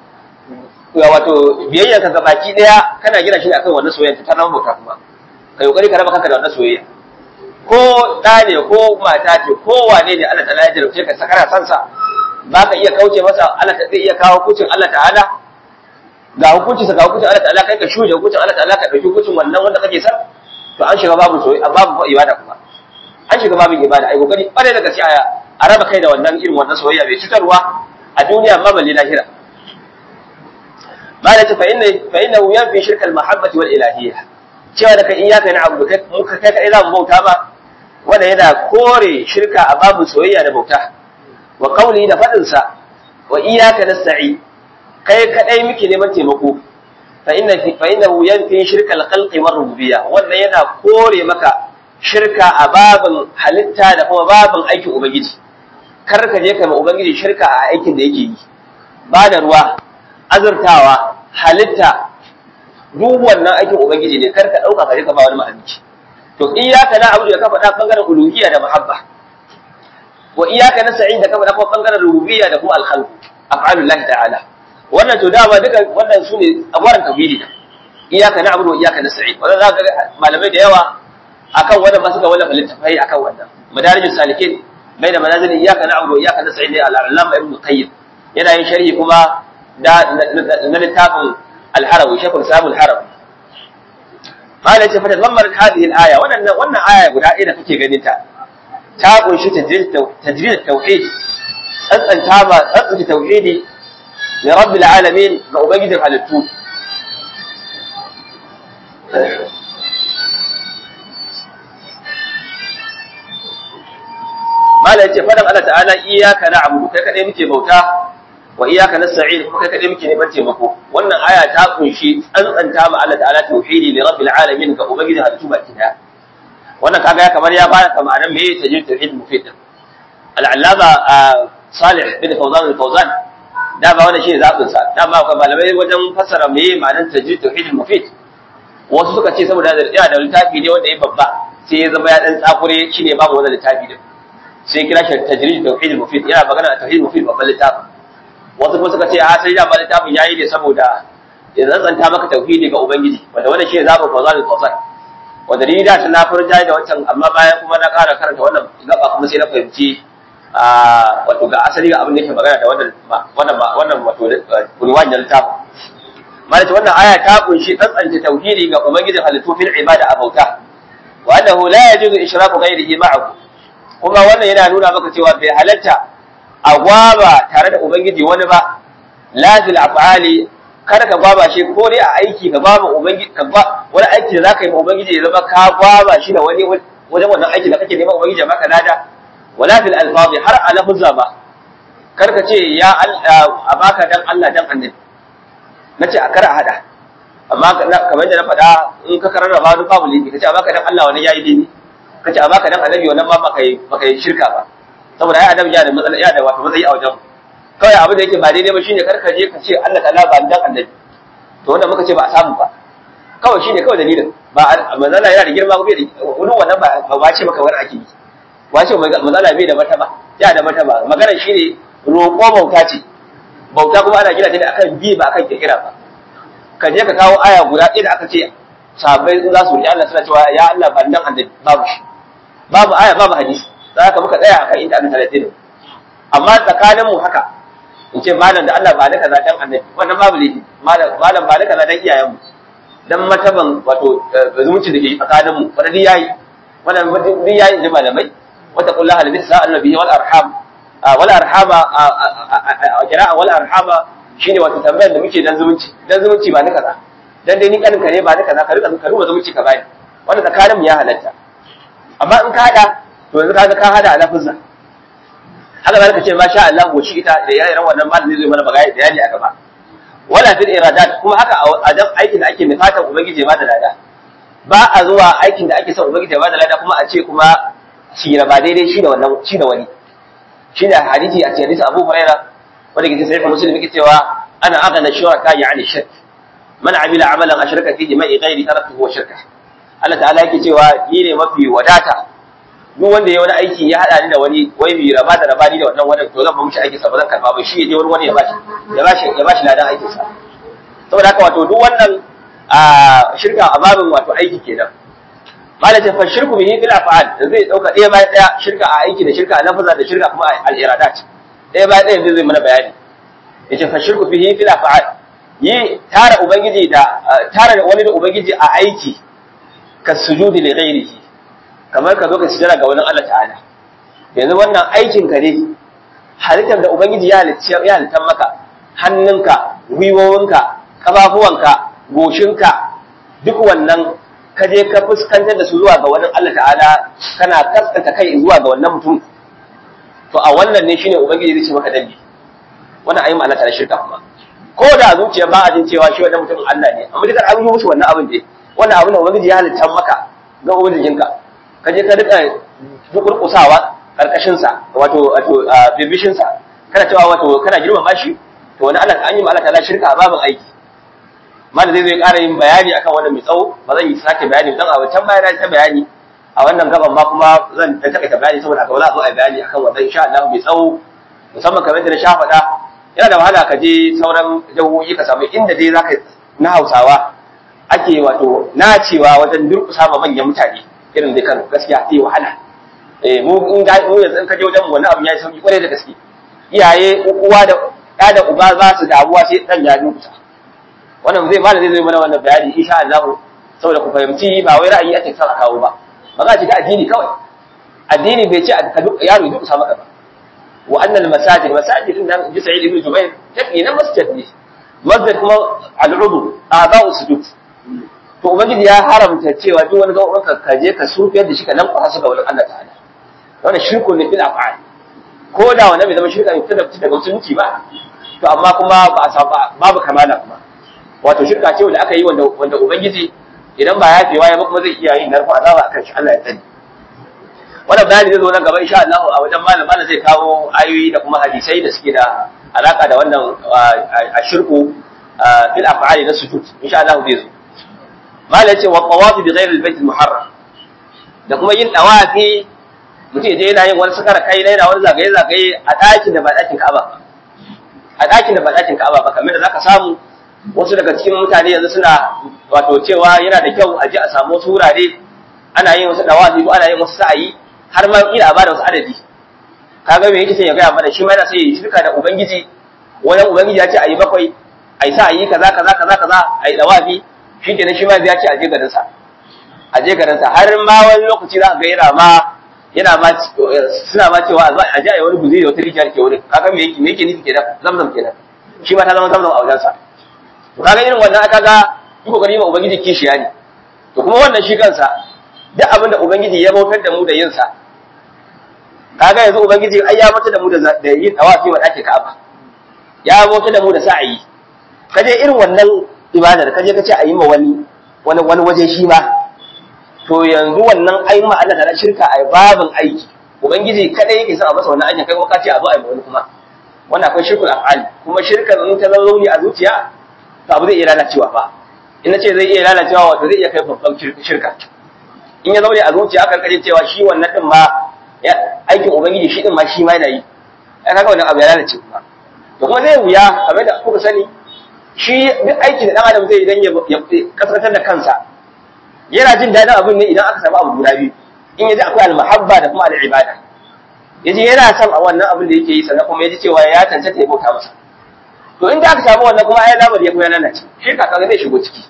wato biyayya ka ga baki daya kana gina shi akan wannan soyayya ta zama bauta kuma kai kokari ka raba kanka da wannan soyayya ko da ne ko mata ce ko wane ne Allah ta'ala ya jarabce ka sakara san sa ba ka iya kauce masa Allah ta zai iya kawo hukuncin Allah ta'ala ga hukunci sa ga hukuncin Allah ta'ala kai ka shuje hukuncin Allah ta'ala ka dauki hukuncin wannan wanda kake sa to an shiga babu soyayya babu ibada kuma an shiga babin ibada ai kokari kware da gaskiya a raba kai da wannan irin wannan soyayya bai cutarwa a duniya ma balle lahira ba da ta fa inna fa inna yanfi shirka al-mahabbati wal ilahiyya cewa da kai iyyaka na'budu kai muka kai kai za mu bauta ba wanda yana kore shirka a babu soyayya da bauta wa qawli da fadin sa wa iyyaka nasta'in kai kadai muke neman taimako fa inna fa innahu yanfi shirka al-khalqi war rububiyya wannan yana kore maka shirka a babin halitta da kuma babin aikin ubangiji kar ka je ka ma ubangiji shirka a aikin da yake yi ba da ruwa azurtawa halitta duk wannan aikin ubangiji ne kar ka dauka ka je ka ba wani mahalicci to iyyaka na'budu da ka faɗa bangaren uluhiyya da mahabba wa iyyaka nasta'in da ka faɗa kuma bangaren rububiyya da kuma al-khalq af'alullahi ta'ala wannan to dama duka wannan su ne abuwan tauhidi iyyaka na'budu wa iyyaka nasta'in wannan zaka ga malamai da yawa akan wannan ba suka wallafa littafai akan wannan madarijus salikin bai da manazil iyyaka na'budu wa iyyaka nasta'in ne al-allama ibn qayyim yana yin sharhi kuma da na littafin al-harawi shekul samu al-harawi mala ce fa tazammar hadhihi al-aya wannan wannan aya guda ɗaya da kake ganin ta ta kunshi tajrid tauhid tsantsanta ba tsantsanta tauhidi li rabbil alamin ga ubangijin halittu mala yace fadan Allah ta'ala iyyaka na'budu kai kadai muke bauta wa iyyaka nasta'in kuma kai kadai muke neman taimako wannan aya ta kunshi tsantsanta ma Allah ta'ala tauhidi li rabbil alamin ga ubangijin halittu baki daya wannan kaga ya kamar ya bada ka ma'anar me tajid tauhid mufid al-allama salih bin fawzan al-fawzan da ba wannan shine zabin sa da ba malamai wajen fassara me ma'anar tajid tauhid mufid wasu suka ce saboda da da littafi ne wanda ya babba sai ya zama ya dan tsakure shine babu wannan littafi din sai kira shi tajrid tauhid mufid yana magana tauhid mufid babban littafin wasu kuma suka ce a sai da ba littafin yayi ne saboda ya zantsanta maka tauhidi ga ubangiji wanda wannan shine zabin fawzan al-fawzan wanda ni da na furja da wancan amma bayan kuma na ƙara karanta wannan gaba kuma sai na fahimci a wato ga asali ga abin da yake magana da wannan wannan wannan wato unwan da littafin malaka wannan aya ta kunshi tsantsance tauhidi ga ubangijin halittu fil ibada a bauta wa annahu la yajuzu ishraku ghayrihi ma'ahu kuma wannan yana nuna maka cewa bai halatta a gwaba tare da ubangiji wani ba la fil af'ali kada ka gwaba shi ko dai a aiki ka gwaba ubangiji ka gwa wani aiki da zaka yi ma ubangiji ya zama ka gwaba shi da wani wajen wannan aiki da kake neman ubangiji ya maka lada wala fil alfazi har a lafuzza ba kar ka ce ya a baka dan Allah dan annabi nace a kar a hada amma kamar yadda na faɗa in ka kararraba duk babu laifi kace a baka dan Allah wani yayi dai kace a baka dan annabi wannan ma baka yi baka yi shirka ba saboda ai annabi ya da matsala ya da wato matsayi a wajen kawai abin da yake ba daidai ba shine kar ka je ka ce Allah ta'ala ba dan annabi to wanda muka ce ba a samu ba kawai shine kawai dalilin ba manzala yana da girma ko bai da wani wannan ba ba ce maka wani ake yi ba ce manzala bai da martaba ya da martaba magana shine roƙo bauta ce bauta kuma ana gina ta da akan bi ba akan kirkira ba ka je ka kawo aya guda ɗaya da aka ce sahabbai za su riƙe Allah suna cewa ya Allah ban dan annabi babu shi babu aya babu hadisi za ka muka tsaya akan inda aka talatin amma tsakanin mu haka in ce malam da Allah ba da kaza dan annabi wannan babu laifi malam malam ba da kaza dan iyayen mu dan mataban wato zumunci da ke tsakanin mu wanda duk yayi wannan duk yayi da malamai wata kullaha da bisa annabi wal arham wal arhama jira'a wal arhama shine wato tambayar da muke dan zumunci dan zumunci ba ni kaza dan dai ni kanin ka ne ba ni kaza ka rika ka ruba zumunci ka bani wannan tsakanin mu ya halatta amma in ka hada to yanzu kaga ka hada a lafuzza haka zaka ce masha Allah goci ita da yayin wannan malami zai mana bagaya da yani a gaba wala fil iradat kuma haka a dan aikin da ake nufatan ubangiji ba da lada ba a zuwa aikin da ake son ubangiji ba da lada kuma a ce kuma shi ba daidai shi da wannan shi da wani shi da hadisi a cikin hadisi Abu Hurairah wanda ke sai muslim yake cewa ana agana shuraka yani shirk man amila amalan ashraka fihi ma'i ghairi taraktuhu wa shirka Allah ta'ala yake cewa ni ne mafi wadata duk wanda ya wani aiki ya hada ni da wani wai bi raba da raba ni da wannan wani to zan ba mishi aikin sa ba zan karba ba shi ya je wani wani ya bashi ya bashi ya bashi ladan aikin sa saboda haka wato duk wannan a shirka a babin wato aiki kenan malam ta shirku bihi fil af'al zai dauka ɗaya bayan ɗaya shirka a aiki da shirka a lafaza da shirka kuma al iradat ɗaya bayan ɗaya zai mana bayani yace fa shirku bihi fil af'al yi tara ubangiji da tara wani da ubangiji a aiki ka sujudi li ghairihi kamar ka zo ka sujada ga wani Allah ta'ala yanzu wannan aikin ka ne halittar da ubangiji ya halitta ya halitta maka hannunka gwiwowinka kafafuwanka goshinka duk wannan ka je ka fuskantar da su zuwa ga wani Allah ta'ala kana kaskanta kai zuwa ga wannan mutum to a wannan ne shine ubangiji zai ce maka dalli wannan ayi ma'ana ta shirka kuma ko da zuciya ba a jin cewa shi wannan mutumin Allah ne amma dukkan an yi musu wannan abin dai wannan abin da ubangiji ya halitta maka ga ubangijinka ka je ka rika dukurkusawa karkashin sa wato wato bibishin sa kana cewa wato kana girmama shi to wani Allah an yi ma Allah ta'ala shirka a babin aiki malam zai zai ƙara yin bayani akan wannan mai tsawo ba zan yi sake bayani dan a wancan bayan ta bayani a wannan gaban ma kuma zan ta takaita bayani saboda haka ba za a zo a bayani akan wannan insha Allah mai tsawo musamman kamar da na sha faɗa yana da wahala ka je sauran jahohi ka samu inda dai zaka na Hausawa ake wato nacewa wajen durƙusa ma manyan mutane irin dai kan gaskiya sai wahala eh mu in ga mu yanzu in ka je wajen mu wannan abin yayi sauki kwarai da gaske iyaye uwa da ɗa da uba za su damuwa sai dan ya durƙusa wannan zai malam zai zo mana wannan bayani insha Allah saboda ku fahimci ba wai ra'ayi ake son a kawo ba magana ce ta addini kawai addini bai ce a duk yaro ya duka maka ba wa annal masajid masajid din nan ji sa'id ibn jubair tabi na masjid ne masjid kuma al'udu a'dha'u sujud to ubangiji ya haramta cewa duk wani gaban ka ka je ka sufiyar da shi ka nan kwasa ga wurin Allah ta'ala wannan shirku ne bil af'al ko da wannan bai zama shirka ne tunda daga musulunci ba to amma kuma ba a saba babu kamala kuma wato shirka ce wanda aka yi wanda wanda ubangiji idan ba ya fewa ya ba kuma zai iya yin narko azaba akan shi Allah ya tsare wannan bayani zai zo nan gaba insha Allah a wajen malam malam zai kawo ayoyi da kuma hadisai da suke da alaka da wannan ashirku fil af'ali na sujud insha Allah zai zo malam yace wa qawafi bi ghairi al-bayt al-muharram da kuma yin dawafi mutum je yana yin wani sakara kai yana wani zagaye zagaye a ɗakin da ba ɗakin Ka'aba ba a ɗakin da ba ɗakin Ka'aba ba kamar da zaka samu wasu daga cikin mutane yanzu suna wato cewa yana da kyau a je a samu wasu wurare ana yin wasu dawafi ko ana yin wasu sa'ayi har ma ina ba da wasu adadi kaga me yake sai ya gaya mana shi ma yana sai ya shirka da ubangiji wani ubangiji ya ce ayi bakwai ayi sa'ayi kaza kaza kaza kaza ayi dawafi shi kenan shi ma ya ce a je garin sa a je garin sa har ma wani lokaci za ka ga yana ma yana ma suna ma cewa a je a yi wani guzuri da wata rijiyar ke wurin kaga me yake me yake nufi kenan zamzam kenan shi ma ta zama zamzam a wajen sa to kaga irin wannan aka ga yi kokari ma ubangiji kishiya ne to kuma wannan shi kansa duk abin da ubangiji ya bautar da mu da yin sa kaga yanzu ubangiji ai ya bautar da mu da da yin tawafi wa dake Ka'aba ya bautar da mu da sa'ayi kaje irin wannan ibadar kaje kace a yi ma wani wani wani waje shi ma to yanzu wannan ai ma Allah da shirka ai babin aiki ubangiji kada yake sa a masa wannan aikin kai kuma kace a zo a yi wani kuma wannan akwai shirkul af'ali kuma shirka in ta zauni a zuciya to abu zai iya lalacewa ba in nace zai iya lalacewa wato zai iya kai babban shirka in ya zaune a zuciya aka kaje cewa shi wannan din ma aikin ubangiji shi din ma shi ma yana yi ai kaga wannan abu ya lalace kuma to kuma zai wuya kamar da kuka sani shi duk aiki da dan adam zai idan ya kaskantar da kansa yana jin daɗin abin ne idan aka samu abu guda biyu in yaji akwai al-mahabba da kuma al-ibada yaji yana son a wannan abin da yake yi sannan kuma yaji cewa ya tantance ya bauta masa to in da aka samu wannan kuma ai lamar ya kuma lalace shirka kaga zai shigo ciki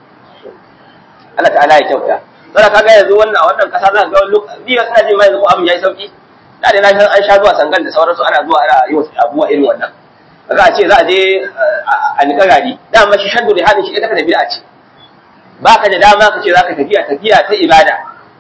Allah ta'ala ya kyauta sai kaga yanzu wannan a wannan kasa za ka ga lokaci ni ina jin mai yanzu abin yayi sauki da dai na san an sha zuwa sangan da sauransu ana zuwa ana yi wasu abubuwa irin wannan kaga a ce za a je a nika gari dama shi shaddu da hadin shi ita da bid'a ce baka da dama ka ce za ka tafiya tafiya ta ibada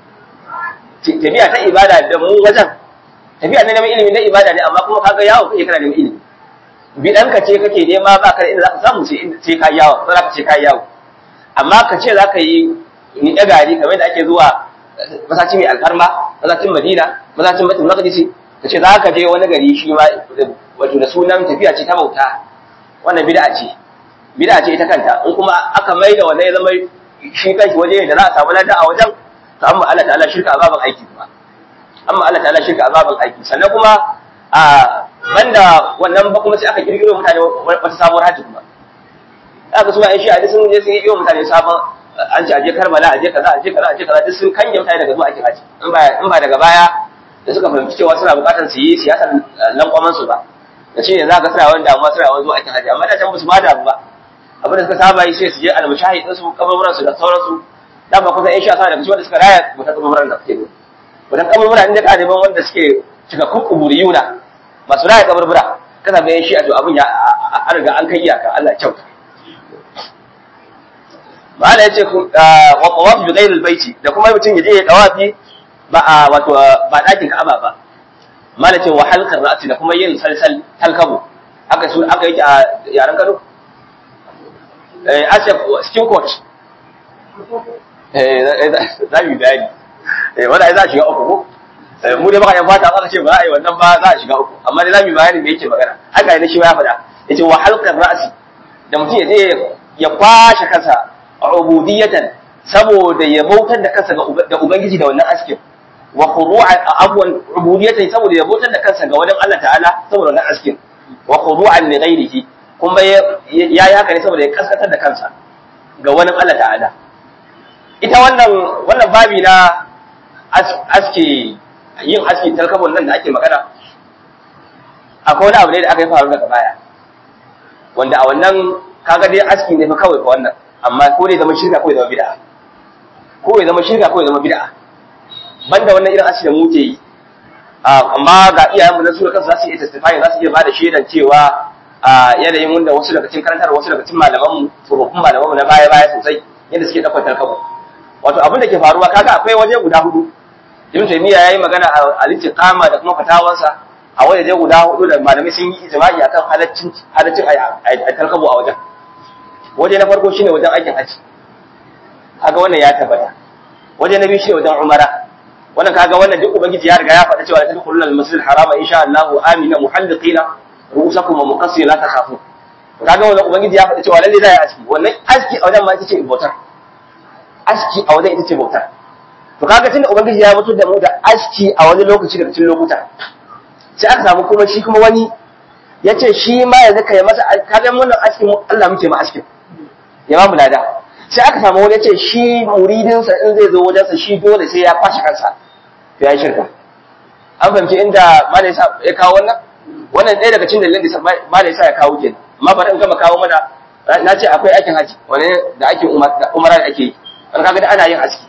tafiya ta ibada da mu wajen tafiya na neman ilimi na ibada ne amma kuma kaga yawo kake kana neman ilimi bidanka ce kake nema ba ka da inda za ka samu sai ka yawo ko za ka ce ka yawo amma ka ce za ka yi ni ɗa gari kamar da ake zuwa masaci mai alfarma masacin madina masacin batul maqdisi ka ce za ka je wani gari shi ma wato da sunan tafiya ce ta bauta wannan bid'a ce bid'a ce ita kanta in kuma aka mai da wannan ya zama shi kanshi waje da za a samu lada a wajen to amma Allah ta'ala shirka azaban aiki kuma amma Allah ta'ala shirka azaban aiki sannan kuma a banda wannan ba kuma sai aka kirkiro mutane wata sabuwar hajji kuma aka so ai shi a sun je sun yi mutane sabon an ce aje Karbala aje kaza aje kaza aje kaza duk sun kanye mutane daga zuwa aikin haji in ba in ba daga baya da suka fahimci cewa suna bukatar su yi siyasar lankwaman su ba da shi ne za ka suna wani damuwa suna wani zuwa aikin haji amma da can ba su ma damu ba abin da suka saba yi sai su je almushahid din su kaburburan su da sauransu dan ba kusa in sha sa daga cikin wanda suka raya wata kaburburan da kake wannan kaburbura inda ka neman wanda suke cikakkun kuburiyuna masu raya kaburbura kana bayan shi a to abin ya an riga an kai iyaka Allah ya kyauta ma'ana yace wa tawaf bi ghayr al-bayti da kuma mutum ya je ya tawafi ba a wato ba dakin Ka'aba ba ma'ana ce wa halqar ra'si da kuma yin salsal halkabu aka su aka yi a yaran Kano eh asef skin coat eh za mu bayani eh wanda za a shiga uku ko mu dai baka yan fata aka ce ba za a yi wannan ba za a shiga uku amma dai za mu bayani me yake magana haka ne shi ya faɗa yace wa halqar ra'si da mutum ya je ya kwashe kansa ubudiyatan saboda ya bautar da kansa da ubangiji da wannan askin wa khudu'an abwan ubudiyatan saboda ya bautar da kansa ga wajen Allah ta'ala saboda wannan askin wa khudu'an li ghairihi kuma ya yi haka ne saboda ya kaskatar da kansa ga wani Allah ta'ala ita wannan wannan babi na aski yin aski talkabon nan da ake magana akwai wani abu ne da aka yi faru daga baya wanda a wannan kaga dai aski ne fa kawai fa wannan amma ko dai zama shirka ko zama bid'a ko ya zama shirka ko ya zama bid'a banda wannan irin aski da mu ke yi amma ga iyayenmu na sura kansu za su iya testify za su iya bada shaidan cewa a yanayin wanda wasu daga cikin karantar wasu daga cikin malaman mu tsofaffin malaman mu na baya baya sosai yadda suke daukar tarkabo wato abin da ke faruwa kaga akwai waje guda hudu Ibn Taymiyyah yayi magana a al-istiqama da kuma fatawansa a waje guda hudu da malamai sun yi ijma'i akan halaccin halaccin a tarkabo a wajen waje na farko shine wajen aikin haji kaga wannan ya tabbata waje na biyu shine wajen umara wannan kaga wannan duk ubangiji ya riga ya faɗa cewa tadkhulul al-masjid al-harama insha Allah amina muhalliqina ru'usakum wa muqassir la takhafu kaga wannan ubangiji ya faɗa cewa lalle za ya aski wannan aski a wajen ma ita ce bautar aski a wajen ita ce bautar to kaga tunda ubangiji ya mutu da mu da aski a wani lokaci daga cikin lokuta sai aka samu kuma shi kuma wani ya ce shi ma yanzu kai masa kaga wannan aski Allah muke ma askin ya ba mu lada sai aka samu wani ya ce shi muridinsa in zai zo wajensa shi dole sai ya kwashe kansa ya yi shirka an fahimci inda malai sa ya kawo wannan wannan ɗaya daga cikin dalilin da malai sa ya kawo ke amma bari in gama kawo mana na ce akwai aikin haji wani da ake umara da ake yi an kaga da ana yin aski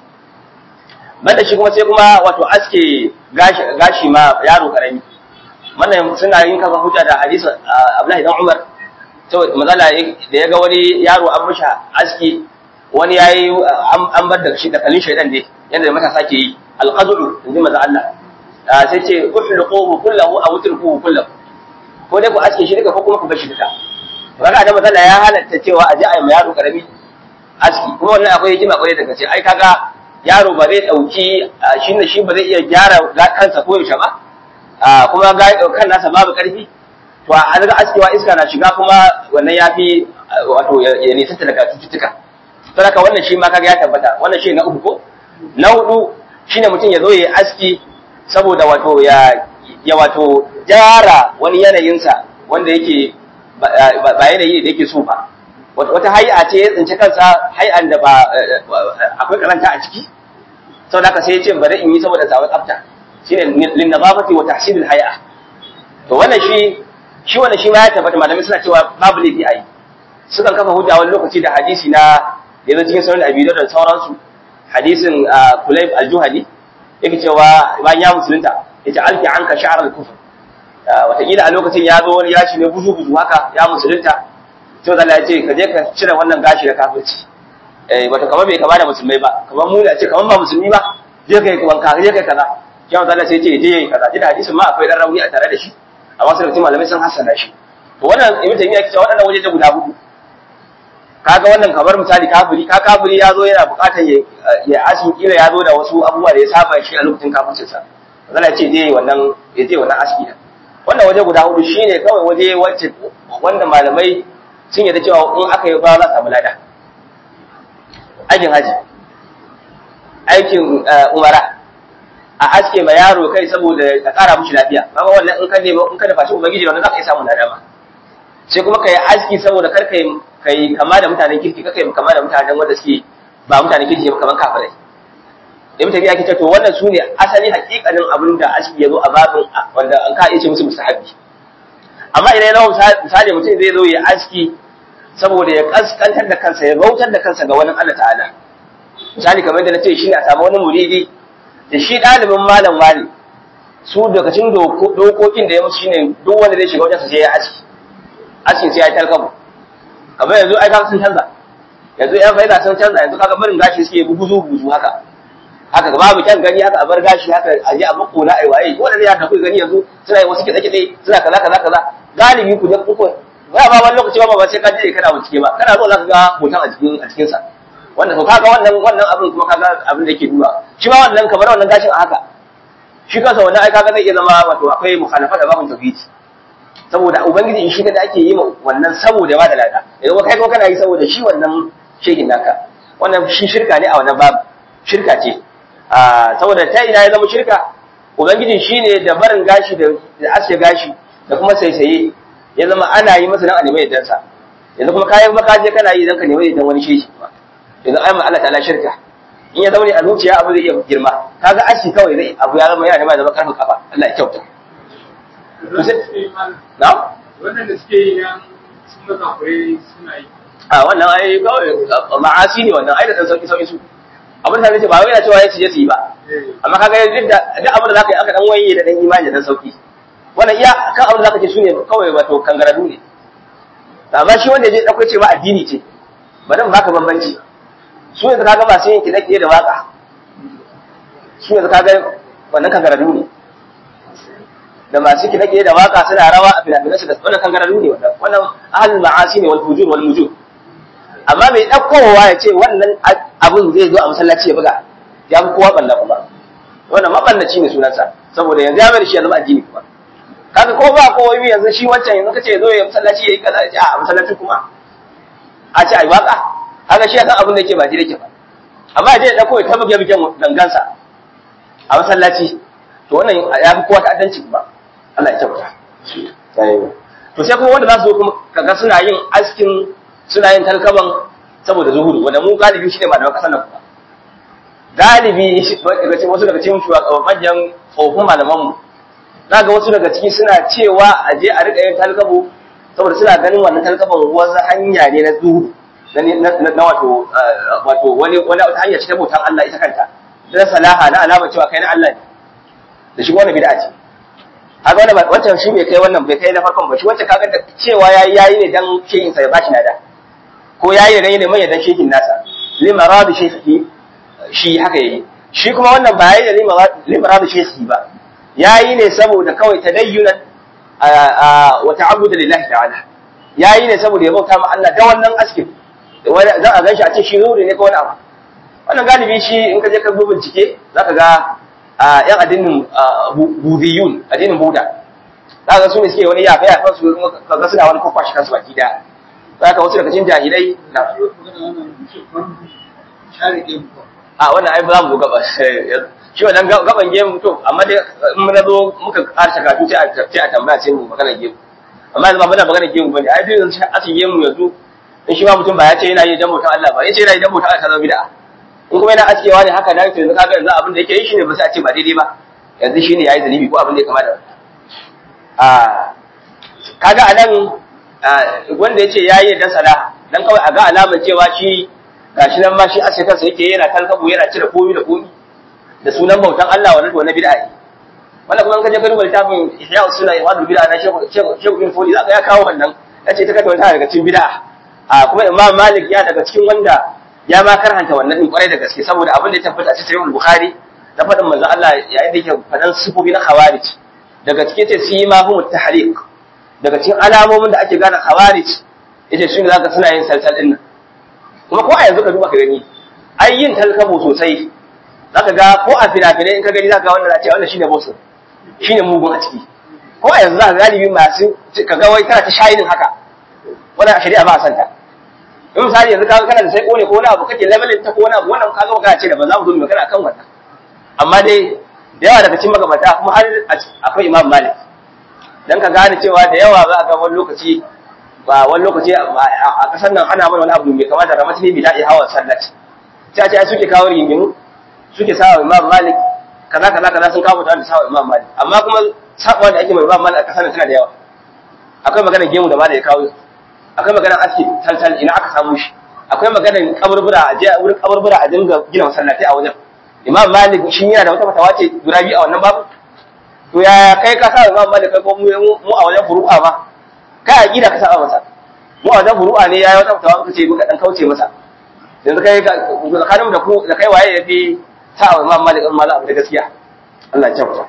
banda shi kuma sai kuma wato aske gashi gashi ma yaro karami wannan suna yin kafa hujja da hadisin Abdullahi dan Umar to mazala da ya ga wani yaro an mishi aski wani yayi an bar da shi da kalin shaydan ne yanda matasa ke yi alqadu inji maza Allah sai ce uhliquhu kullahu aw utrukuhu kullahu ko dai ku aske shi duka ko kuma ku bar shi duka kaga da matsala ya halatta cewa a je a yi ma yaro karami aski kuma wannan akwai hikima kwarai da kace ai kaga yaro ba zai dauki shi ne shi ba zai iya gyara kansa ko yaushe ba kuma ga kan nasa babu karfi to a daga askewa iska na shiga kuma wannan yafi wato ya nisanta daga cututtuka saboda wannan shi ma kaga ya tabbata wannan shi na uku ko na hudu shine mutum ya zo ya aski saboda wato ya ya wato gyara wani yanayinsa wanda yake ba yanayi da yake so ba wata hay'a ce ya tsinci kansa hay'an da ba akwai karanta a ciki saboda haka sai ya ce bari in yi saboda zawar tsafta shine lin nazafati wa tahsilil hay'a to wannan shi shi wannan shi ma ya tabbata malamai suna cewa babu laifi a yi sukan kafa hujja wani lokaci da hadisi na yanzu cikin sauran abi da sauransu hadisin kulayb al-juhani yake cewa bayan ya musulunta yace alfi anka sha'ar al-kufr wataƙila a lokacin ya zo wani yashi ne buzu buzu haka ya musulunta to da ya ce ka je ka cire wannan gashi da kafirci eh wato kamar bai kama da musulmai ba kamar mu ne a ce kamar ba musulmi ba je kai wanka je kai kaza ya Allah sai ce je yayi kaza da hadisin ma akwai dan rauni a tare da shi amma sai mutum malamai sun hassana shi to wannan ibnu taymiya yake cewa waɗannan waje guda hudu kaga wannan kamar misali kafiri ka kafiri ya zo yana buƙatar ya ya asin kila ya zo da wasu abubuwa da ya saba shi a lokacin kafircinsa Allah ya ce je wannan ya je wannan aski wannan waje guda hudu shine kawai waje wacce wanda malamai sun yarda cewa in aka yi ba za a samu lada aikin haji aikin umara a aske ma yaro kai saboda ka kara mushi lafiya kaga wannan in ka nemi in ka dafa shi ubangiji wannan za ka iya samu lada ma sai kuma kai aski saboda kar kai kai kama da mutanen kirki kar kai kama da mutanen wanda suke ba mutanen kirki ba kaman kafirai da mutane ya ce to wannan su ne asali hakikanin abin da aski ya zo a babin wanda an ka iya ce musu musahabi amma idan yana misali mutum zai zo ya aski saboda ya kaskantar da kansa ya bautar da kansa ga wani Allah ta'ala misali kamar da na ce shi ne a samu wani muridi da shi ɗalibin malam wani su lokacin dokokin da ya musu shine duk wanda zai shiga wajen su sai ya aski askin sai ya yi talkabu kamar yanzu ai kaga sun canza yanzu yan faida sun canza yanzu kaga barin gashi suke buguzu buguzu haka haka babu kyan gani haka a bar gashi haka a je a makona ai waye wanda zai haka kuka gani yanzu suna yi wasu kiɗe kiɗe suna kaza kaza kaza galibi ku da kuku ba ba wani lokaci ba ba sai ka je kana bincike ba kana zo zaka ga hoton a cikin a cikin sa wanda to kaga wannan wannan abin kuma kaga abin da yake duba shi ma wannan kamar wannan gashin a haka shi kansa wannan ai kaga zai iya zama wato akwai mukhalafa da babun tauhidi saboda ubangiji in shi da ake yi wannan saboda ba da lada idan kai kuma kana yi saboda shi wannan shekin naka wannan shi shirka ne a wannan babu shirka ce saboda ta ina ya zama shirka ubangiji shine da barin gashi da aske gashi da kuma saisaye ya zama ana yi masa dan a nemi yaddan sa yanzu kuma kayan maka je kana yi dan ka nemi yaddan wani shehi yanzu ayyama Allah ta'ala shirka in ya zaune a zuciya abu zai iya girma kaga aski kawai zai abu ya zama yana nema zama karfin kafa Allah ya kyauta na Wannan suke yi nan sun ga kure suna yi. a wannan ai kawai ma'asi ne wannan ai da dan sauki sauki su abin da nake ba wai yana cewa ya ce su yi ba amma kaga duk da duk abin da zaka yi aka dan waye da dan imani da dan sauki wannan iya kan abin da zaka ce shine kawai wato kangaradu ne amma shi wanda je dauko ce ma addini ce bari mu baka bambanci su yanzu kaga masu yin kiɗe da waka su yanzu kaga wannan kangaradu ne da masu kiɗe da waka suna rawa a finafinansu da wannan kangaradu ne wannan wannan ahlul ma'asi ne wal fujur wal mujur amma mai ɗaukowa ya ce wannan abin zai zo a masallaci ya buga ya fi kowa ɓalla kuma wannan maɓallaci ne sunansa saboda yanzu ya mai da shi ya zama addini kuma kaga ko ba ko wai yanzu shi wancan yanzu kace zo ya masallaci yayi kaza a masallaci kuma a ce ai waka kaga shi ya san abin da yake ba ji yake ba amma je da kawai ta buge bugen dangansa a masallaci to wannan ya fi kowa ta'addanci ba Allah ya kyauta to sai kuma wanda za su zo kuma kaga suna yin askin suna yin talkaban saboda zuhudu wanda mu galibi shi ne malaman kasar nan kuma galibi wasu daga cikin manyan tsofin malamanmu za ga wasu daga ciki suna cewa a je a riƙa yin talkabo saboda suna ganin wannan talkaban wasu hanya ne na zuhudu na wato wato wani wani wata hanya ce ta bautan Allah ita kanta da salaha na alama cewa kai na Allah ne da shi wannan bid'a ce kaga wannan wancan shi bai kai wannan bai kai na farkon ba shi wancan kaga cewa yayi yayi ne dan shehin sa ya bashi nada ko yayi ne ne mai dan shehin nasa limaradu shehi shi haka yayi shi kuma wannan ba yayi da limaradu shehi ba yayi ne saboda kawai tadayyunan wa ta'abbudu lillahi ta'ala yayi ne saboda ya bauta ma Allah da wannan askin za a ganshi a ce shi nuri ne ko wani abu wannan galibi shi in ka je ka bincike zaka ga yan addinin budiyun addinin buda za ka su ne suke wani yafe yafen su kaga suna wani kwakwashi kansu baki daya za ka wasu daga cikin jahilai na a wannan ai ba za mu zo gaba shi wannan gaban gemu to amma dai in mun zo muka karshe kafin sai a sai a tambaya sai mu magana gemu amma yanzu ba muna magana gemu bane ai duk yanzu asin gemu yanzu in shi ma mutum ba ya ce yana yi dan mutum Allah ba ya ce yana yi dan mutum Allah ta zama bid'a in kuma yana askewa ne haka dan to yanzu kaga yanzu abin da yake yi shine ba sai a ce ba daidai ba yanzu shine yayi zalibi ko abin da ya kama da a kaga anan wanda yace yayi dan sala dan kawai a ga alamar cewa shi gashi nan ma shi aske kansa yake yana kalkabu yana cire komi da komi da sunan bautan Allah wannan to na bid'a ne wannan kuma kaje ka duba littafin Ihya Usunna Ihwadul Bid'a na Sheikh Sheikh Ibn Fodi zaka ya kawo wannan yace ta kata wata daga cikin bid'a a kuma Imam Malik ya daga cikin wanda ya ma karhanta wannan din kwarai da gaske saboda abin da ya tabbata a cikin Sahih Bukhari da faɗin manzo Allah yayin da yake faɗan sifofi na khawarij daga cikin ce su yi ma hu tahriq daga cikin alamomin da ake gane khawarij yace su ne zaka suna yin salsal din nan kuma ko a yanzu ka duba ka gani ai yin talkabo sosai zaka ga ko a fina-finai in ka gani zaka ga wannan ce wannan shine boss shine mugun a ciki ko a yanzu zaka galibi masu ka ga wai kana ta shayinin haka wannan a shari'a ba a santa in misali yanzu kaga kana da sai kone ko wani abu kake levelin ta ko wani abu wannan kaga magana ce da ba za mu zo mu magana akan wannan amma dai da yawa daga cikin magabata kuma har akwai imam malik dan ka gane cewa da yawa za ga wani lokaci ba wani lokaci a kasar nan ana mana wani abu mai kamata da mutum bi da'i hawa sallaci sai a ce suke kawo rigimu suke sawa imam malik kaza kaza kaza sun kawo mutane da sawa imam malik amma kuma sabuwa da ake mai imam malik a kasar nan tana da yawa akwai magana gemu da malik ya kawo akwai magana aski taltal ina aka samu shi akwai magana kaburbura a je wurin kaburbura a dinga gina masallatai a wajen imam malik shi yana da wata fatawa ce guda biyu a wannan babu to ya kai ka sa imam malik kai ko mu a wajen furu'a ba kai a gida ka saba masa mu a wajen furu'a ne yayi wata fatawa muka ce muka dan kauce masa yanzu kai tsakanin da ku da kai waye yafi sa imam malik in malam da gaskiya Allah ya kyauta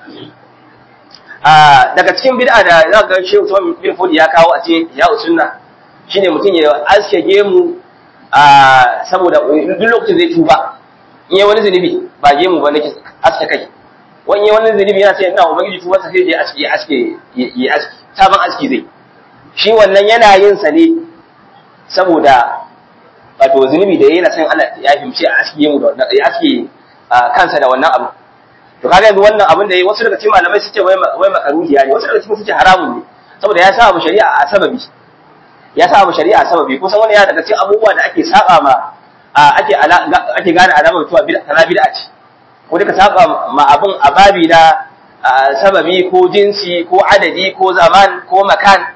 a daga cikin bid'a da za ga shehu Usman bin Fodi ya kawo a cikin ya usunna shine mutum ya aske gemu a saboda duk lokacin zai tuba in yi wani zunubi ba gemu ba nake aske kai wani yi wani zunubi yana sai ina ubangiji tuba sa sai ya aske ya aske ya aske sabon aski zai shi wannan yana yin sa ne saboda wato zunubi da yana son Allah ya fahimci a aske gemu da wannan ya aske kansa da wannan abu to kaga yanzu wannan abin da yayi wasu daga cikin malamai suke wai wai makaruhiya ne wasu daga cikin suke haramun ne saboda ya sa abu shari'a a sababi ya sa abu shari'a a sababi kusan wani ya daga cikin abubuwa da ake saba ma ake ake gane alamar mutuwa bid'a kana bid'a ce ko duka saba ma abin a babi na sababi ko jinsi ko adadi ko zaman ko makan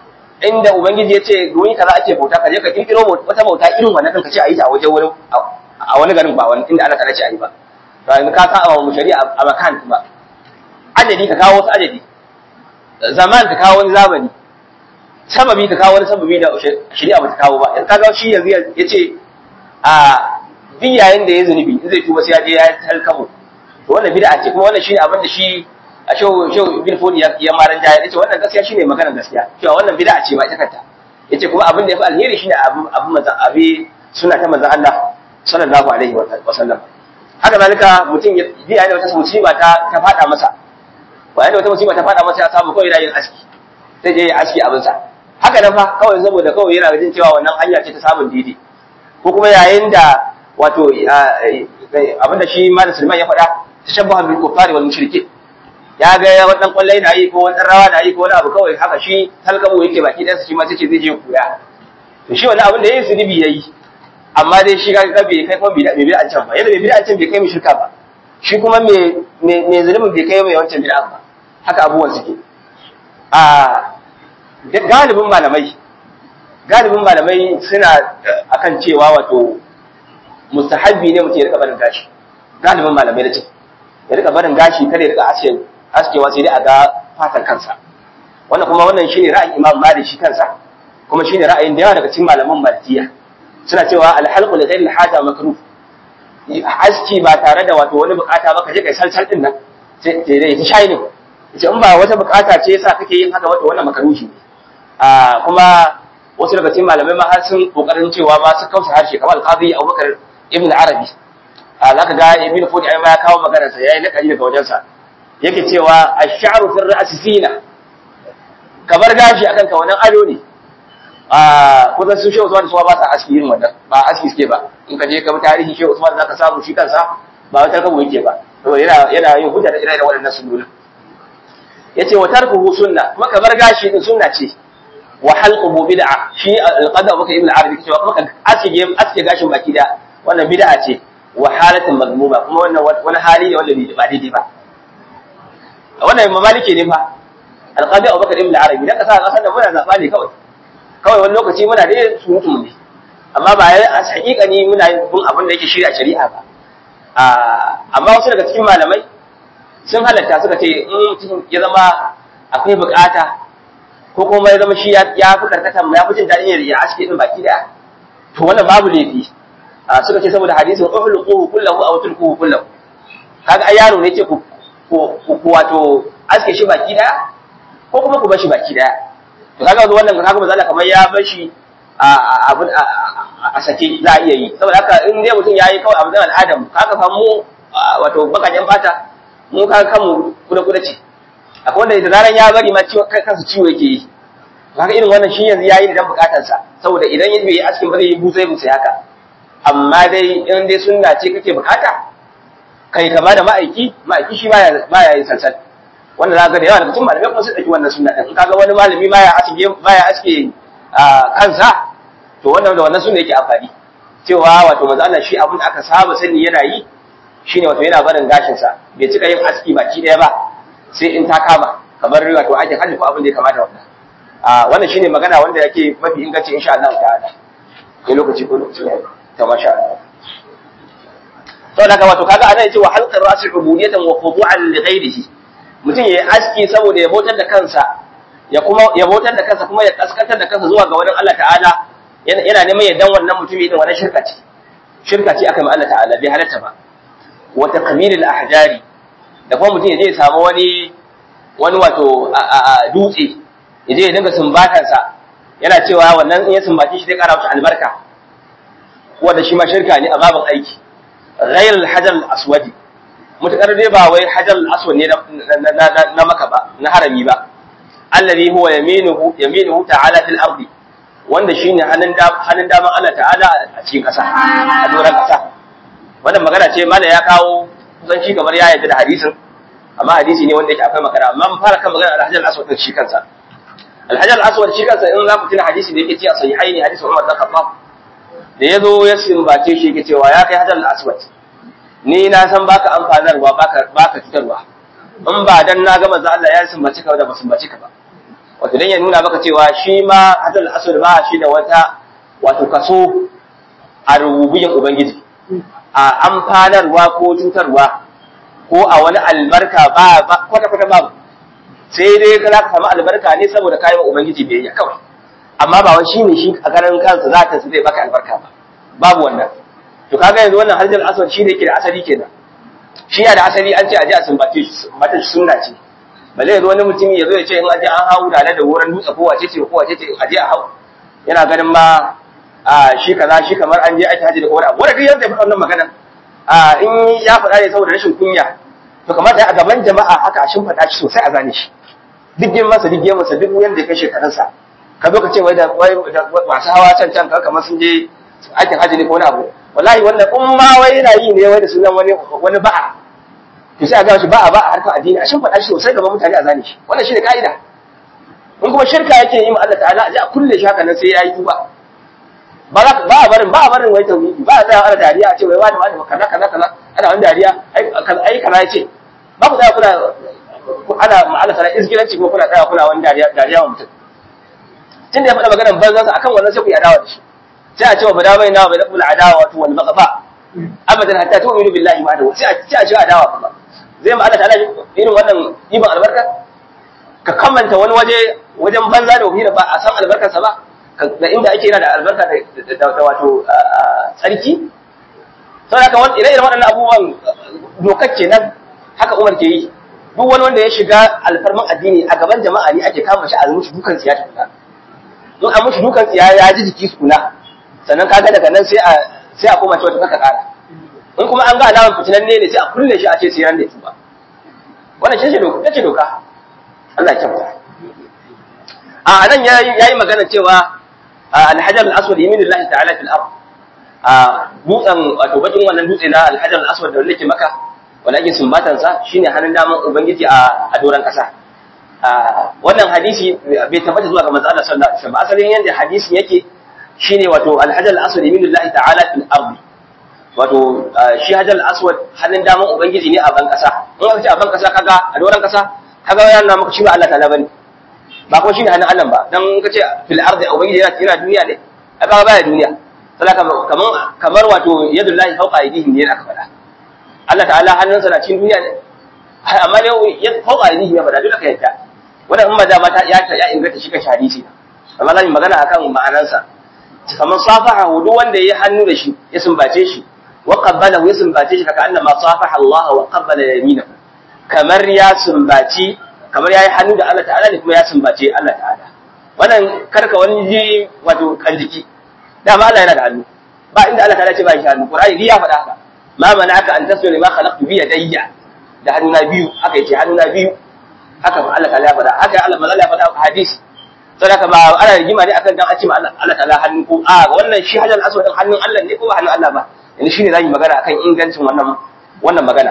inda ubangiji ya ce wani kaza ake bauta ka je ka kirkiro wata bauta irin wannan ka ce a yi ta a wajen wurin a wani garin ba wani inda Allah ta ce a yi ba to yanzu ka sa wa shari'a a makan ba adadi ka kawo wasu adadi zaman ka kawo wani zamani sababi ka kawo wani sababi da shari'a ba ta kawo ba yanzu ka kawo shi yanzu ya ce a duk yayin da ya zunubi in zai tuba sai ya je ya talkabo to wannan bid'a ce kuma wannan shine abin da shi a shehu shehu bin fodi ya maran jaya yace wannan gaskiya shine maganar gaskiya cewa wannan bid'a ce ba ita kanta yace kuma abin da yafi alheri shine abu abu manzon abi suna ta manzon Allah sallallahu alaihi wa sallam haka zalika mutum ya yayin da wata musiba ta ta fada masa bayan da wata musiba ta fada masa ya samu kawai yana yin aski sai je ya aski abin sa haka nan fa kawai saboda kawai yana jin cewa wannan hanya ce ta samun didi ko kuma yayin da wato abinda shi malam Sulaiman ya faɗa tashabbaha bil kuffari wal mushrikin ya ga wannan kwallai na yi ko wani rawa na yi ko wani abu kawai haka shi talkabo yake baki ɗansa shi ma sai ce zai je koya to shi wani abin da yayi zunubi yayi amma dai shi ga bai kai kuma bai bi an can ba yadda bai bi an can bai kai mu shirka ba shi kuma me me zunubin bai kai mai wancan bid'a ba haka abubuwan suke a galibin malamai galibin malamai suna akan cewa wato mustahabbi ne mutum ya rika barin gashi galibin malamai da ce ya rika barin gashi kada ya rika aske askewa sai dai a ga fatan kansa wannan kuma wannan shine ra'ayin Imam Malik shi kansa kuma shine ra'ayin da yawa daga cikin malaman Malikiya suna cewa al-halqu li ghayri al-haja makruh aski ba tare da wato wani bukata ba ka je kai salsal din nan sai dai ta shayi ne ce in ba wata bukata ce yasa kake yin haka wato wannan makaruhi ne a kuma wasu daga cikin malamai ma har sun kokarin cewa ma su kausa harshe kamar al-qadi Abubakar ibn Arabi a zaka ga ibn Fudi ai ma ya kawo maganar sa yayi nakari daga wajen sa yake cewa ash-sha'ru fi ar-ra's zina kamar gashi akan ka wannan ado ne a kusan sun shehu Usman suwa ba sa aski yin wannan ba aski suke ba in ka je ka bi tarihi shehu Usman zaka samu shi kansa ba wata kabo yake ba saboda yana yana yin hujja da irin waɗannan sunnoni yace wa tarkuhu sunna kuma kamar gashi din sunna ce wa halquhu bid'a shi al-qada Abu Ibn Arabi cewa kuma aske aske gashin baki da wannan bid'a ce wa halatin mazmuma kuma wannan wani hali ne wanda ba daidai ba wannan mamalike ne fa al-qadi Abu Ibn Arabi dan kasa kasan da muna zaba ne kawai kawai wani lokaci muna da surutu ne amma ba ya a hakikani muna yin abin da yake shirya shari'a ba amma wasu daga cikin malamai sun halatta suka ce in mutum ya zama akwai bukata ko kuma ya zama shi ya fi karkata ya fi jin daɗin ya aske din baki daya to wannan babu laifi suka ce saboda hadisin uhluquhu kullahu aw tulquhu kullahu kaga ai yaro ne ce ku ku wato aske shi baki daya ko kuma ku bar shi baki daya to kaga wannan kaga mazala kamar ya bar shi a abin a sake za a iya yi saboda haka in dai mutum yayi kawai abin al'adam kaga fa mu wato bakajen fata mu kaga kanmu kuda kuda ce akwai wanda da zaran ya bari ma ciwo kansa ciwo yake yi kaga irin wannan shi yanzu yayi dan bukatar sa saboda idan ya bai askin ba zai yi busai busai haka amma dai in dai sunna ce kake bukata kai kama da ma'aiki ma'aiki shi baya baya yin salsal wanda za ga da yawa daga cikin malamai kuma sun ɗauki wannan sunna ɗin kaga wani malami baya aske baya aske kansa to wannan da wannan sunna yake amfani cewa wato manzo Allah shi abin da aka saba sani yana yi shine wato yana barin gashin sa bai cika yin aski baki ɗaya ba sai in ta kama kamar wato ake hajji ko abin da ya kamata wannan a wannan shine magana wanda yake mafi inganci insha Allah ta'ala ne lokaci ko lokaci ta masha Allah to daga wato kaga anan yace wa halqar rasul ubudiyatan wa khudu'an li ghayrihi mutum ya yi aski saboda ya bautar da kansa ya kuma ya bautar da kansa kuma ya kaskantar da kansa zuwa ga wani Allah ta'ala yana neman ya dan wannan mutumi din wannan shirka ce shirka ce aka yi Allah ta'ala bai halatta ba wa taqmilil ahjari da kuma mutum ya je ya samu wani wani wato dutse ya je ya dinga sumbatar sa yana cewa wannan in ya sumbace shi zai kara masa albarka wanda shi ma shirka ne a babin aiki ghayr al-hajar al-aswadi mutakar dai ba wai hajar aswad ne na maka ba na harami ba allazi huwa yaminuhu yaminuhu ta'ala fil ardi wanda shine hannun da hannun daman Allah ta'ala a cikin kasa a doran kasa wannan magana ce mala ya kawo kusan shi kamar ya yarda da hadisin amma hadisi ne wanda yake akwai magana amma mun fara kan magana al-hajar aswad din shi kansa al-hajar aswad shi kansa in za ku tuna hadisi da yake cewa sahihaini hadisi Umar bin Khattab da yazo ya simbace shi yake cewa ya kai hajar aswad ni na san baka amfanarwa baka baka cutarwa in ba dan na ga manzo Allah ya sumbaci ka da ba sumbaci ka ba wato dan ya nuna maka cewa shi ma hadal asr ba shi da wata wato kaso a rububiyyin ubangiji a amfanarwa ko cutarwa ko a wani albarka ba kwata kwata babu sai dai ka za ka samu albarka ne saboda kayan ubangiji biyayya kawai amma ba wai shine shi a garin kansa za ta zai baka albarka ba babu wannan to kaga yanzu wannan harjar aswad shi ne yake da asali kenan shi ya da asali an ce a ji a sumbace shi mata sunna ce balle yanzu wani mutum ya zo ya ce in aje an hau da da wurin dutse ko wace ce ko wace ce aje a hau yana ganin ma a shi kaza shi kamar an je ake haji da wani abu wanda duk yanda ya faɗa wannan magana a in ya faɗa ne saboda rashin kunya to kamata a gaban jama'a haka a shimfaɗa shi sosai a gane shi duk girmansa duk girmansa duk yanda ya kai shekarunsa ka zo ka ce wai da masu hawa can can kamar sun je aikin haji ne ko wani abu wallahi wannan in ma wai yana yi ne wai da sunan wani wani ba'a to sai a ga shi ba'a ba'a harkar addini a shin faɗa shi sosai gaban mutane a zane shi wannan shine ka'ida in kuma shirka yake yi ma Allah ta'ala a ji a kulle shi haka nan sai yayi tuba ba za ba a barin ba a barin wai tauhidi ba a tsaya ana dariya a ce wai wani wani kaza kaza kaza ana wani dariya ai ai kaza yace ba ku tsaya kuna ana ma Allah ta'ala izgilanci ko kuna tsaya kuna wani dariya dariya wa mutum tun da ya faɗa maganar banzansa akan wannan sai ku yi adawa da shi sai a ce wa bada bai nawa bai dabbul adawa wato wal maqafa abadan hatta tu'minu billahi ma da sai a ce a ce adawa kuma zai ma Allah ta'ala irin wannan iban albarka ka kamanta wani waje wajen banza da wahira ba a san albarkarsa ba da inda ake yana da albarka da wato tsarki sau da kawai ire-iren waɗannan abubuwan dokar kenan haka umar ke yi duk wani wanda ya shiga alfarman addini a gaban jama'a ne ake kama shi a mushi dukan tsiya tukuna in a mushi dukan tsiya ya ji jiki tukuna sannan kaga daga nan sai a sai a koma cewa ta kaka kara in kuma an ga alamar fitinan ne ne sai a kulle shi a ce sai ran da ya tuba wannan shi doka ce doka Allah ya kyauta a nan yayi magana cewa alhajar al-aswad yaminullahi ta'ala fil ard a dutsen wato bakin wannan dutse na alhajar al-aswad da wanda maka wanda ake sumbatan sa shine hannun daman ubangiji a a doran kasa wannan hadisi bai tabbata zuwa ga manzo Allah sallallahu alaihi wasallam asalin yanda hadisin yake shine wato alhajar al-aswad yaminullahi ta'ala fil ard wato shi hajar al-aswad hannun daman ubangiji ne a ban kasa in aka ce a ban kasa kaga a doran kasa kaga yana maka shi ba Allah ta'ala bane ba kuma shine hannun Allah ba dan ka ce fil ardi ubangiji yana yana duniya ne ai ba baya duniya salaka kaman kamar wato yadullahi fawqa aydihim ne aka faɗa Allah ta'ala hannunsa na cikin duniya ne amma ne ya fawqa aydihim ya faɗa dole ka yadda wannan in maza mata ya ya inganta shi kan hadisi amma zan yi magana akan ma'anansa kamar safaha duk wanda ya hannu da shi ya sumbace shi wa qabbalahu ya sumbace shi kaka annama safaha Allah wa qabbala yaminahu kamar ya sumbaci kamar ya yi hannu da Allah ta'ala ne kuma ya sumbace Allah ta'ala wannan karka wani ji wato kanjiki dama Allah yana da hannu ba inda Allah ta'ala ce ba shi hannu Qur'ani ya faɗa haka ma mana'aka an tasbihu lima khalaqtu bi yadayya da hannu na biyu haka yace hannu na biyu haka Allah ta'ala ya faɗa haka Allah manzo ya faɗa a hadisi saboda ba ana rigima ne akan dan a ce ma Allah Allah ta'ala hannu ko a wannan shi hajjal aswad hannun Allah ne ko ba hannun Allah ba yanzu shine zamu magana akan ingancin wannan wannan magana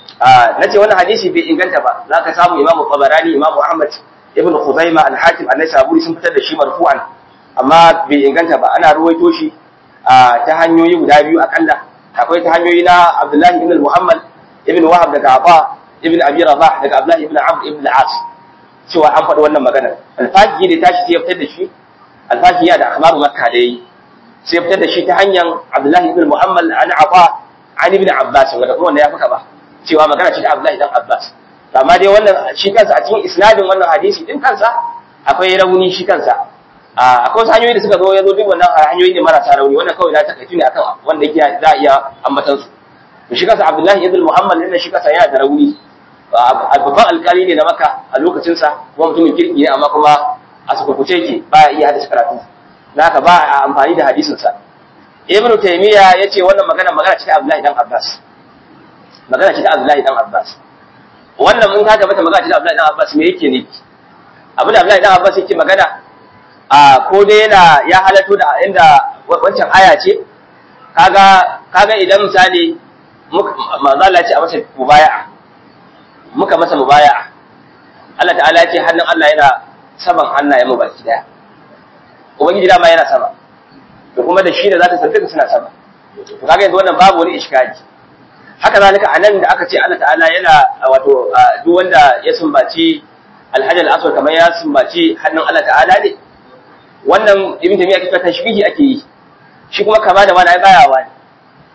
na ce wannan hadisi bai inganta ba za ka samu imamu tabarani imamu ahmad ibn khuzaima al-hakim an-nasaburi sun fitar da shi marfu'an amma bai inganta ba ana ruwaito shi ta hanyoyi guda biyu akalla akwai ta hanyoyi na abdullahi ibn muhammad ibn wahab daga aba ibn abi rabah daga abdullahi ibn amr ibn al-as cewa an faɗi wannan magana al-faqih da tashi sai ya fitar da shi al-faqih ya da akhbaru makka da yi sai ya fitar da shi ta hanyar abdullahi ibn muhammad an aba an ibn abbas wanda kuma wanda ya fuka ba cewa magana ce ta Abdullahi dan Abbas amma dai wannan shi kansa a cikin isnadin wannan hadisi din kansa akwai rauni shi kansa akwai wasu hanyoyi da suka zo ya zo duk wannan hanyoyi ne marasa rauni wannan kawai na takaitu ne akan wanda yake za a iya ambatan su shi kansa Abdullahi ibn Muhammad din shi kansa yana da rauni babban alkali ne na Makka a lokacin sa kuma mutumin kirki ne amma kuma a sukukuce yake ba ya iya hadisi karatu haka ba a amfani da hadisin sa Ibn Taymiyyah yace wannan magana magana ce ta Abdullahi dan Abbas magana ce ta Abdullahi dan Abbas wannan mun kaga mata magana ce ta Abdullahi dan Abbas me yake ne abin da Abdullahi dan Abbas yake magana a ko dai yana ya halato da inda wancan aya ce kaga kaga idan misali manzo Allah ya ce a masa mubaya'a muka masa mubaya'a Allah ta'ala ya ce hannun Allah yana saman hannayen mu baki daya ubangiji dama yana sama da kuma da shi da zata sarfika suna sama to kaga yanzu wannan babu wani iskali haka zalika a nan da aka ce Allah ta'ala yana wato duk wanda ya sumbaci alhajar aswad kamar ya sumbaci hannun Allah ta'ala ne wannan ibn tamiya kika tashbihi ake yi shi kuma kama da wani ai baya wani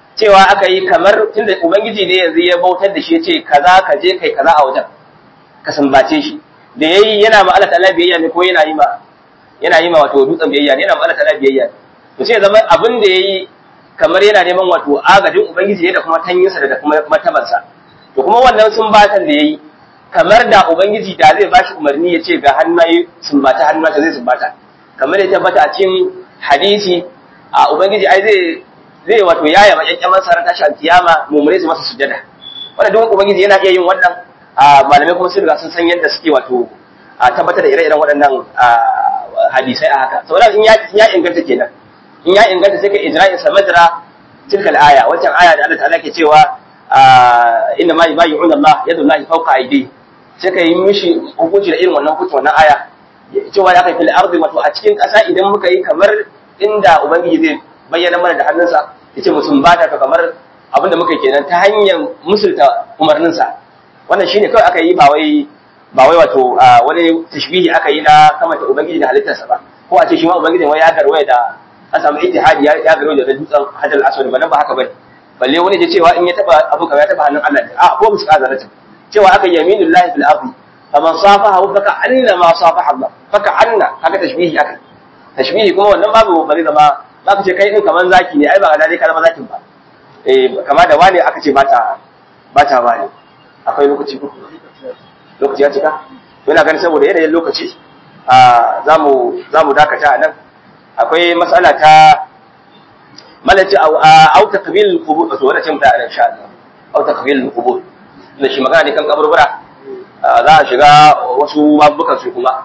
cewa aka yi kamar tunda ubangiji ne yanzu ya bautar da shi ya ce kaza ka je kai kaza a wajen ka sambace shi da yayi yana ma Allah ta'ala biyayya ne ko yana yi ma yana yi ma wato dutsen biyayya ne yana ma Allah ta'ala biyayya to sai zama abin da yayi kamar yana neman wato agajin ubangiji ne da kuma tanyinsa da kuma martabarsa to kuma wannan sumbatan da yayi kamar da ubangiji da zai bashi umarni ya ce ga hannaye sumbata hannunsa zai sumbata kamar ya tabbata a cikin hadisi a ubangiji ai zai zai wato yaya makyakkyaman sarar tashi alkiyama mummune su masa sujada wanda duk ubangiji yana iya yin wannan malamai kuma sun riga sun san yadda suke wato a tabbatar da ire-iren waɗannan hadisai a haka saboda in ya inganta kenan in ya inganta sai ka ijra'in sa madra tilkal aya wancan aya da Allah ta'ala ke cewa inna ma yubayyi'una Allah yadullahi fawqa aydi sai ka yi mishi hukunci da irin wannan hukunci wannan aya cewa ya kai fil ardi wato a cikin ƙasa idan muka yi kamar inda ubangiji zai bayyana mana da hannunsa yace mu sumbata ka kamar abinda muka kenan ta hanyar musulta umarninsa wannan shine kawai aka yi ba wai ba wai wato wani tashbihi aka yi na kamata ubangiji da halittarsa ba ko a ce shi ma ubangiji wai ya garwaya da an samu ittihadi ya ya garwaya da dutsen hadal aswad ba nan ba haka bane balle wani ya cewa in ya taba abu kaza ya taba hannun Allah a ko musu kazarata cewa aka yaminullahi fil ardi faman safaha faka anna ma safaha Allah faka anna haka tashbihi aka tashbihi kuma wannan babu bari zama za ka ce kai din kaman zaki ne ai ba ga dai ka zama zakin ba eh kama da wani aka ce bata bata wani akwai lokaci ko lokaci ya cika to ina ganin saboda yanayin lokaci a zamu zamu dakata a nan akwai matsala ta malaci au takbil qubur to wannan ce mu ta insha Allah au takbil qubur da shi magana ne kan kaburbura za a shiga wasu babukan su kuma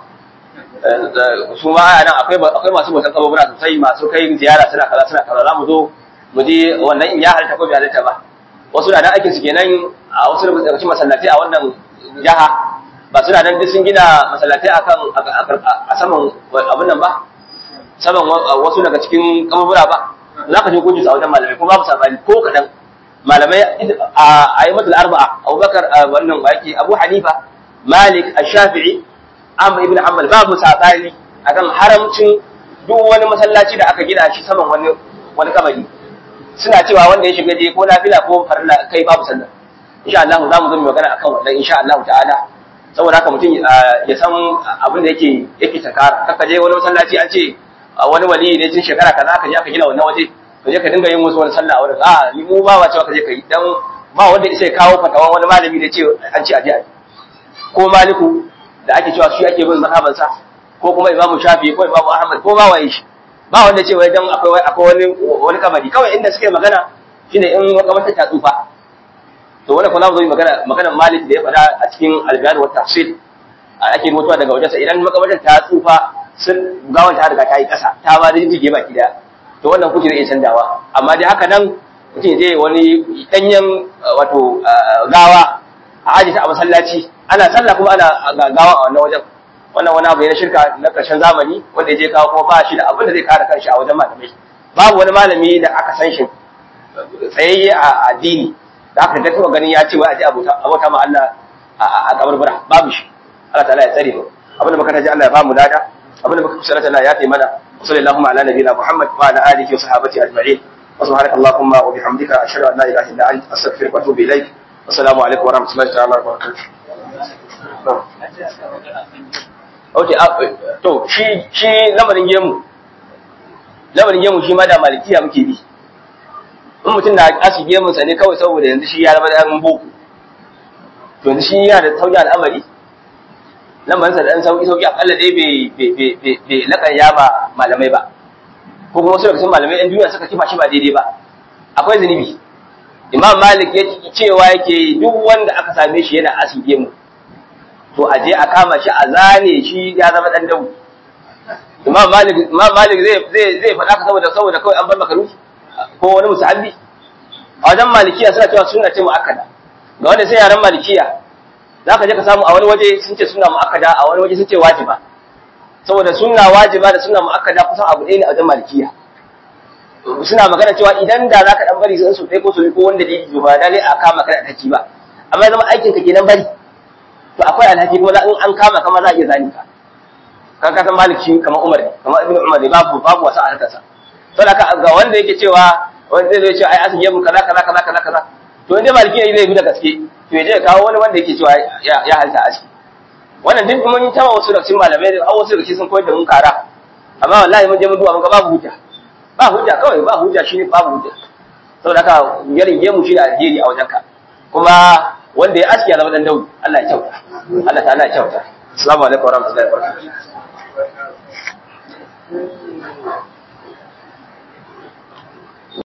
su ma a nan akwai akwai masu bautan kaburbura sosai masu kai ziyara suna kaza suna kaza za mu zo mu je wannan in ya halitta ko bai halitta ba wasu na nan aikin su kenan a wasu daga cikin masallatai a wannan jaha ba suna nan duk sun gina masallatai akan a saman abin nan ba saman wasu daga cikin kaburbura ba za ka je gudu a wajen malamai ko babu sabani ko kaɗan malamai a yi matul arba'a abubakar wannan baki abu hanifa malik ash-shafi'i amr ibn hanbal babu sabani akan haramcin duk wani masallaci da aka gina shi saman wani wani kabari suna cewa wanda ya shiga je ko nafila ko farilla kai babu sallah insha Allah za mu zo mu magana akan wannan insha Allah ta'ala saboda haka mutum ya san abin da yake yake takara kaka je wani masallaci an ce wani wali ne tun shekara kaza aka je aka gina wannan waje ka je ka dinga yin musu wani sallah a wurin a ni mu ba wa cewa ka je ka yi dan ba wanda sai kawo fatawan wani malami da ce an ce a je ko maliku da ake cewa shi ake bin mazhabansa ko kuma imamu shafi ko imamu ahmad ko ba waye shi ba wanda ce wai dan akwai akwai wani wani kabari kawai inda suke magana shine in makabarta ta tsufa to wanda kuma zo magana magana malik da ya faɗa a cikin al-bayan wa tafsir ake mutuwa daga wajensa idan makabartar ta tsufa sun gawan ta riga ta yi ƙasa ta ba da jige baki daya to wannan kuke da iya canjawa amma dai haka nan mutum je wani danyen wato gawa a aji ta a masallaci ana sallah kuma ana gawa a wannan wajen wannan wani abu ne na shirka na ƙarshen zamani wanda ya je kawo kuma ba shi da abin da zai kare kanshi a wajen malamai babu wani malami da aka san shi tsayayye a addini da aka ga taɓa ganin ya ce wai a je abota ma Allah a kabarbura babu shi Allah ta'ala ya tsare mu abin da muka taji Allah ya ba mu lada abin da muka kusa Allah ya tayi mana sallallahu ala nabiyina Muhammad wa ala alihi wa sahbihi ajma'in wa subhanaka allahumma wa bihamdika ashhadu an la ilaha illa anta astaghfiruka wa atubu ilaik assalamu alaikum wa rahmatullahi ta'ala wa barakatuh okay to shi shi lamarin gemu lamarin gemu shi ma da malikiya muke bi in mutum na asu gemun sa ne kawai saboda yanzu shi ya zama da boko to yanzu shi yana da sauki al'amari lamarinsa da ɗan sauƙi sauƙi akalla dai bai laƙar ya ba malamai ba ko kuma wasu daga cikin malamai ɗan duniya suka kifa shi ba daidai ba akwai zunubi imam malik ya cewa yake duk wanda aka same shi yana asige mu to a je a kama shi a zane shi ya zama ɗan dabu imam malik imam malik zai zai zai faɗa ka saboda saboda kawai an bar makaruki ko wani musahabi a wajen malikiya suna cewa suna ce mu'akkada ga wanda sai yaran malikiya za ka je ka samu a wani waje sun ce suna mu'akkada a wani waje sun ce wajiba saboda suna wajiba da suna mu'akkada kusan abu ɗaya ne a wajen malikiya suna magana cewa idan da za ka ɗan bari sun su ɗaya ko su ko wanda dalili ba dalai a kama ka da alhaki ba amma zama aikin ka kenan bari to akwai alhaki kuma in an kama kama za a iya zani ka kan ka san maliki kamar umar ne kamar ibnu umar ne babu babu wasa a harkarsa saboda ga wanda yake cewa wanda zai zo ya ce ai asin gemu kaza kaza kaza kaza kaza to inda maliki ne zai bi da gaske to ya je ya kawo wani wanda yake cewa ya ya halta a ciki wannan duk mun taba wasu da cikin malamai da wasu da sun koyar da mun kara amma wallahi mun je mun duba mun ga babu hujja ba hujja kawai ba hujja shine babu hujja saboda haka yarin gemu shi da alheri a wajenka kuma wanda ya aski ya zama dan daudi Allah ya kyauta Allah ta'ala ya kyauta assalamu alaikum warahmatullahi wabarakatuh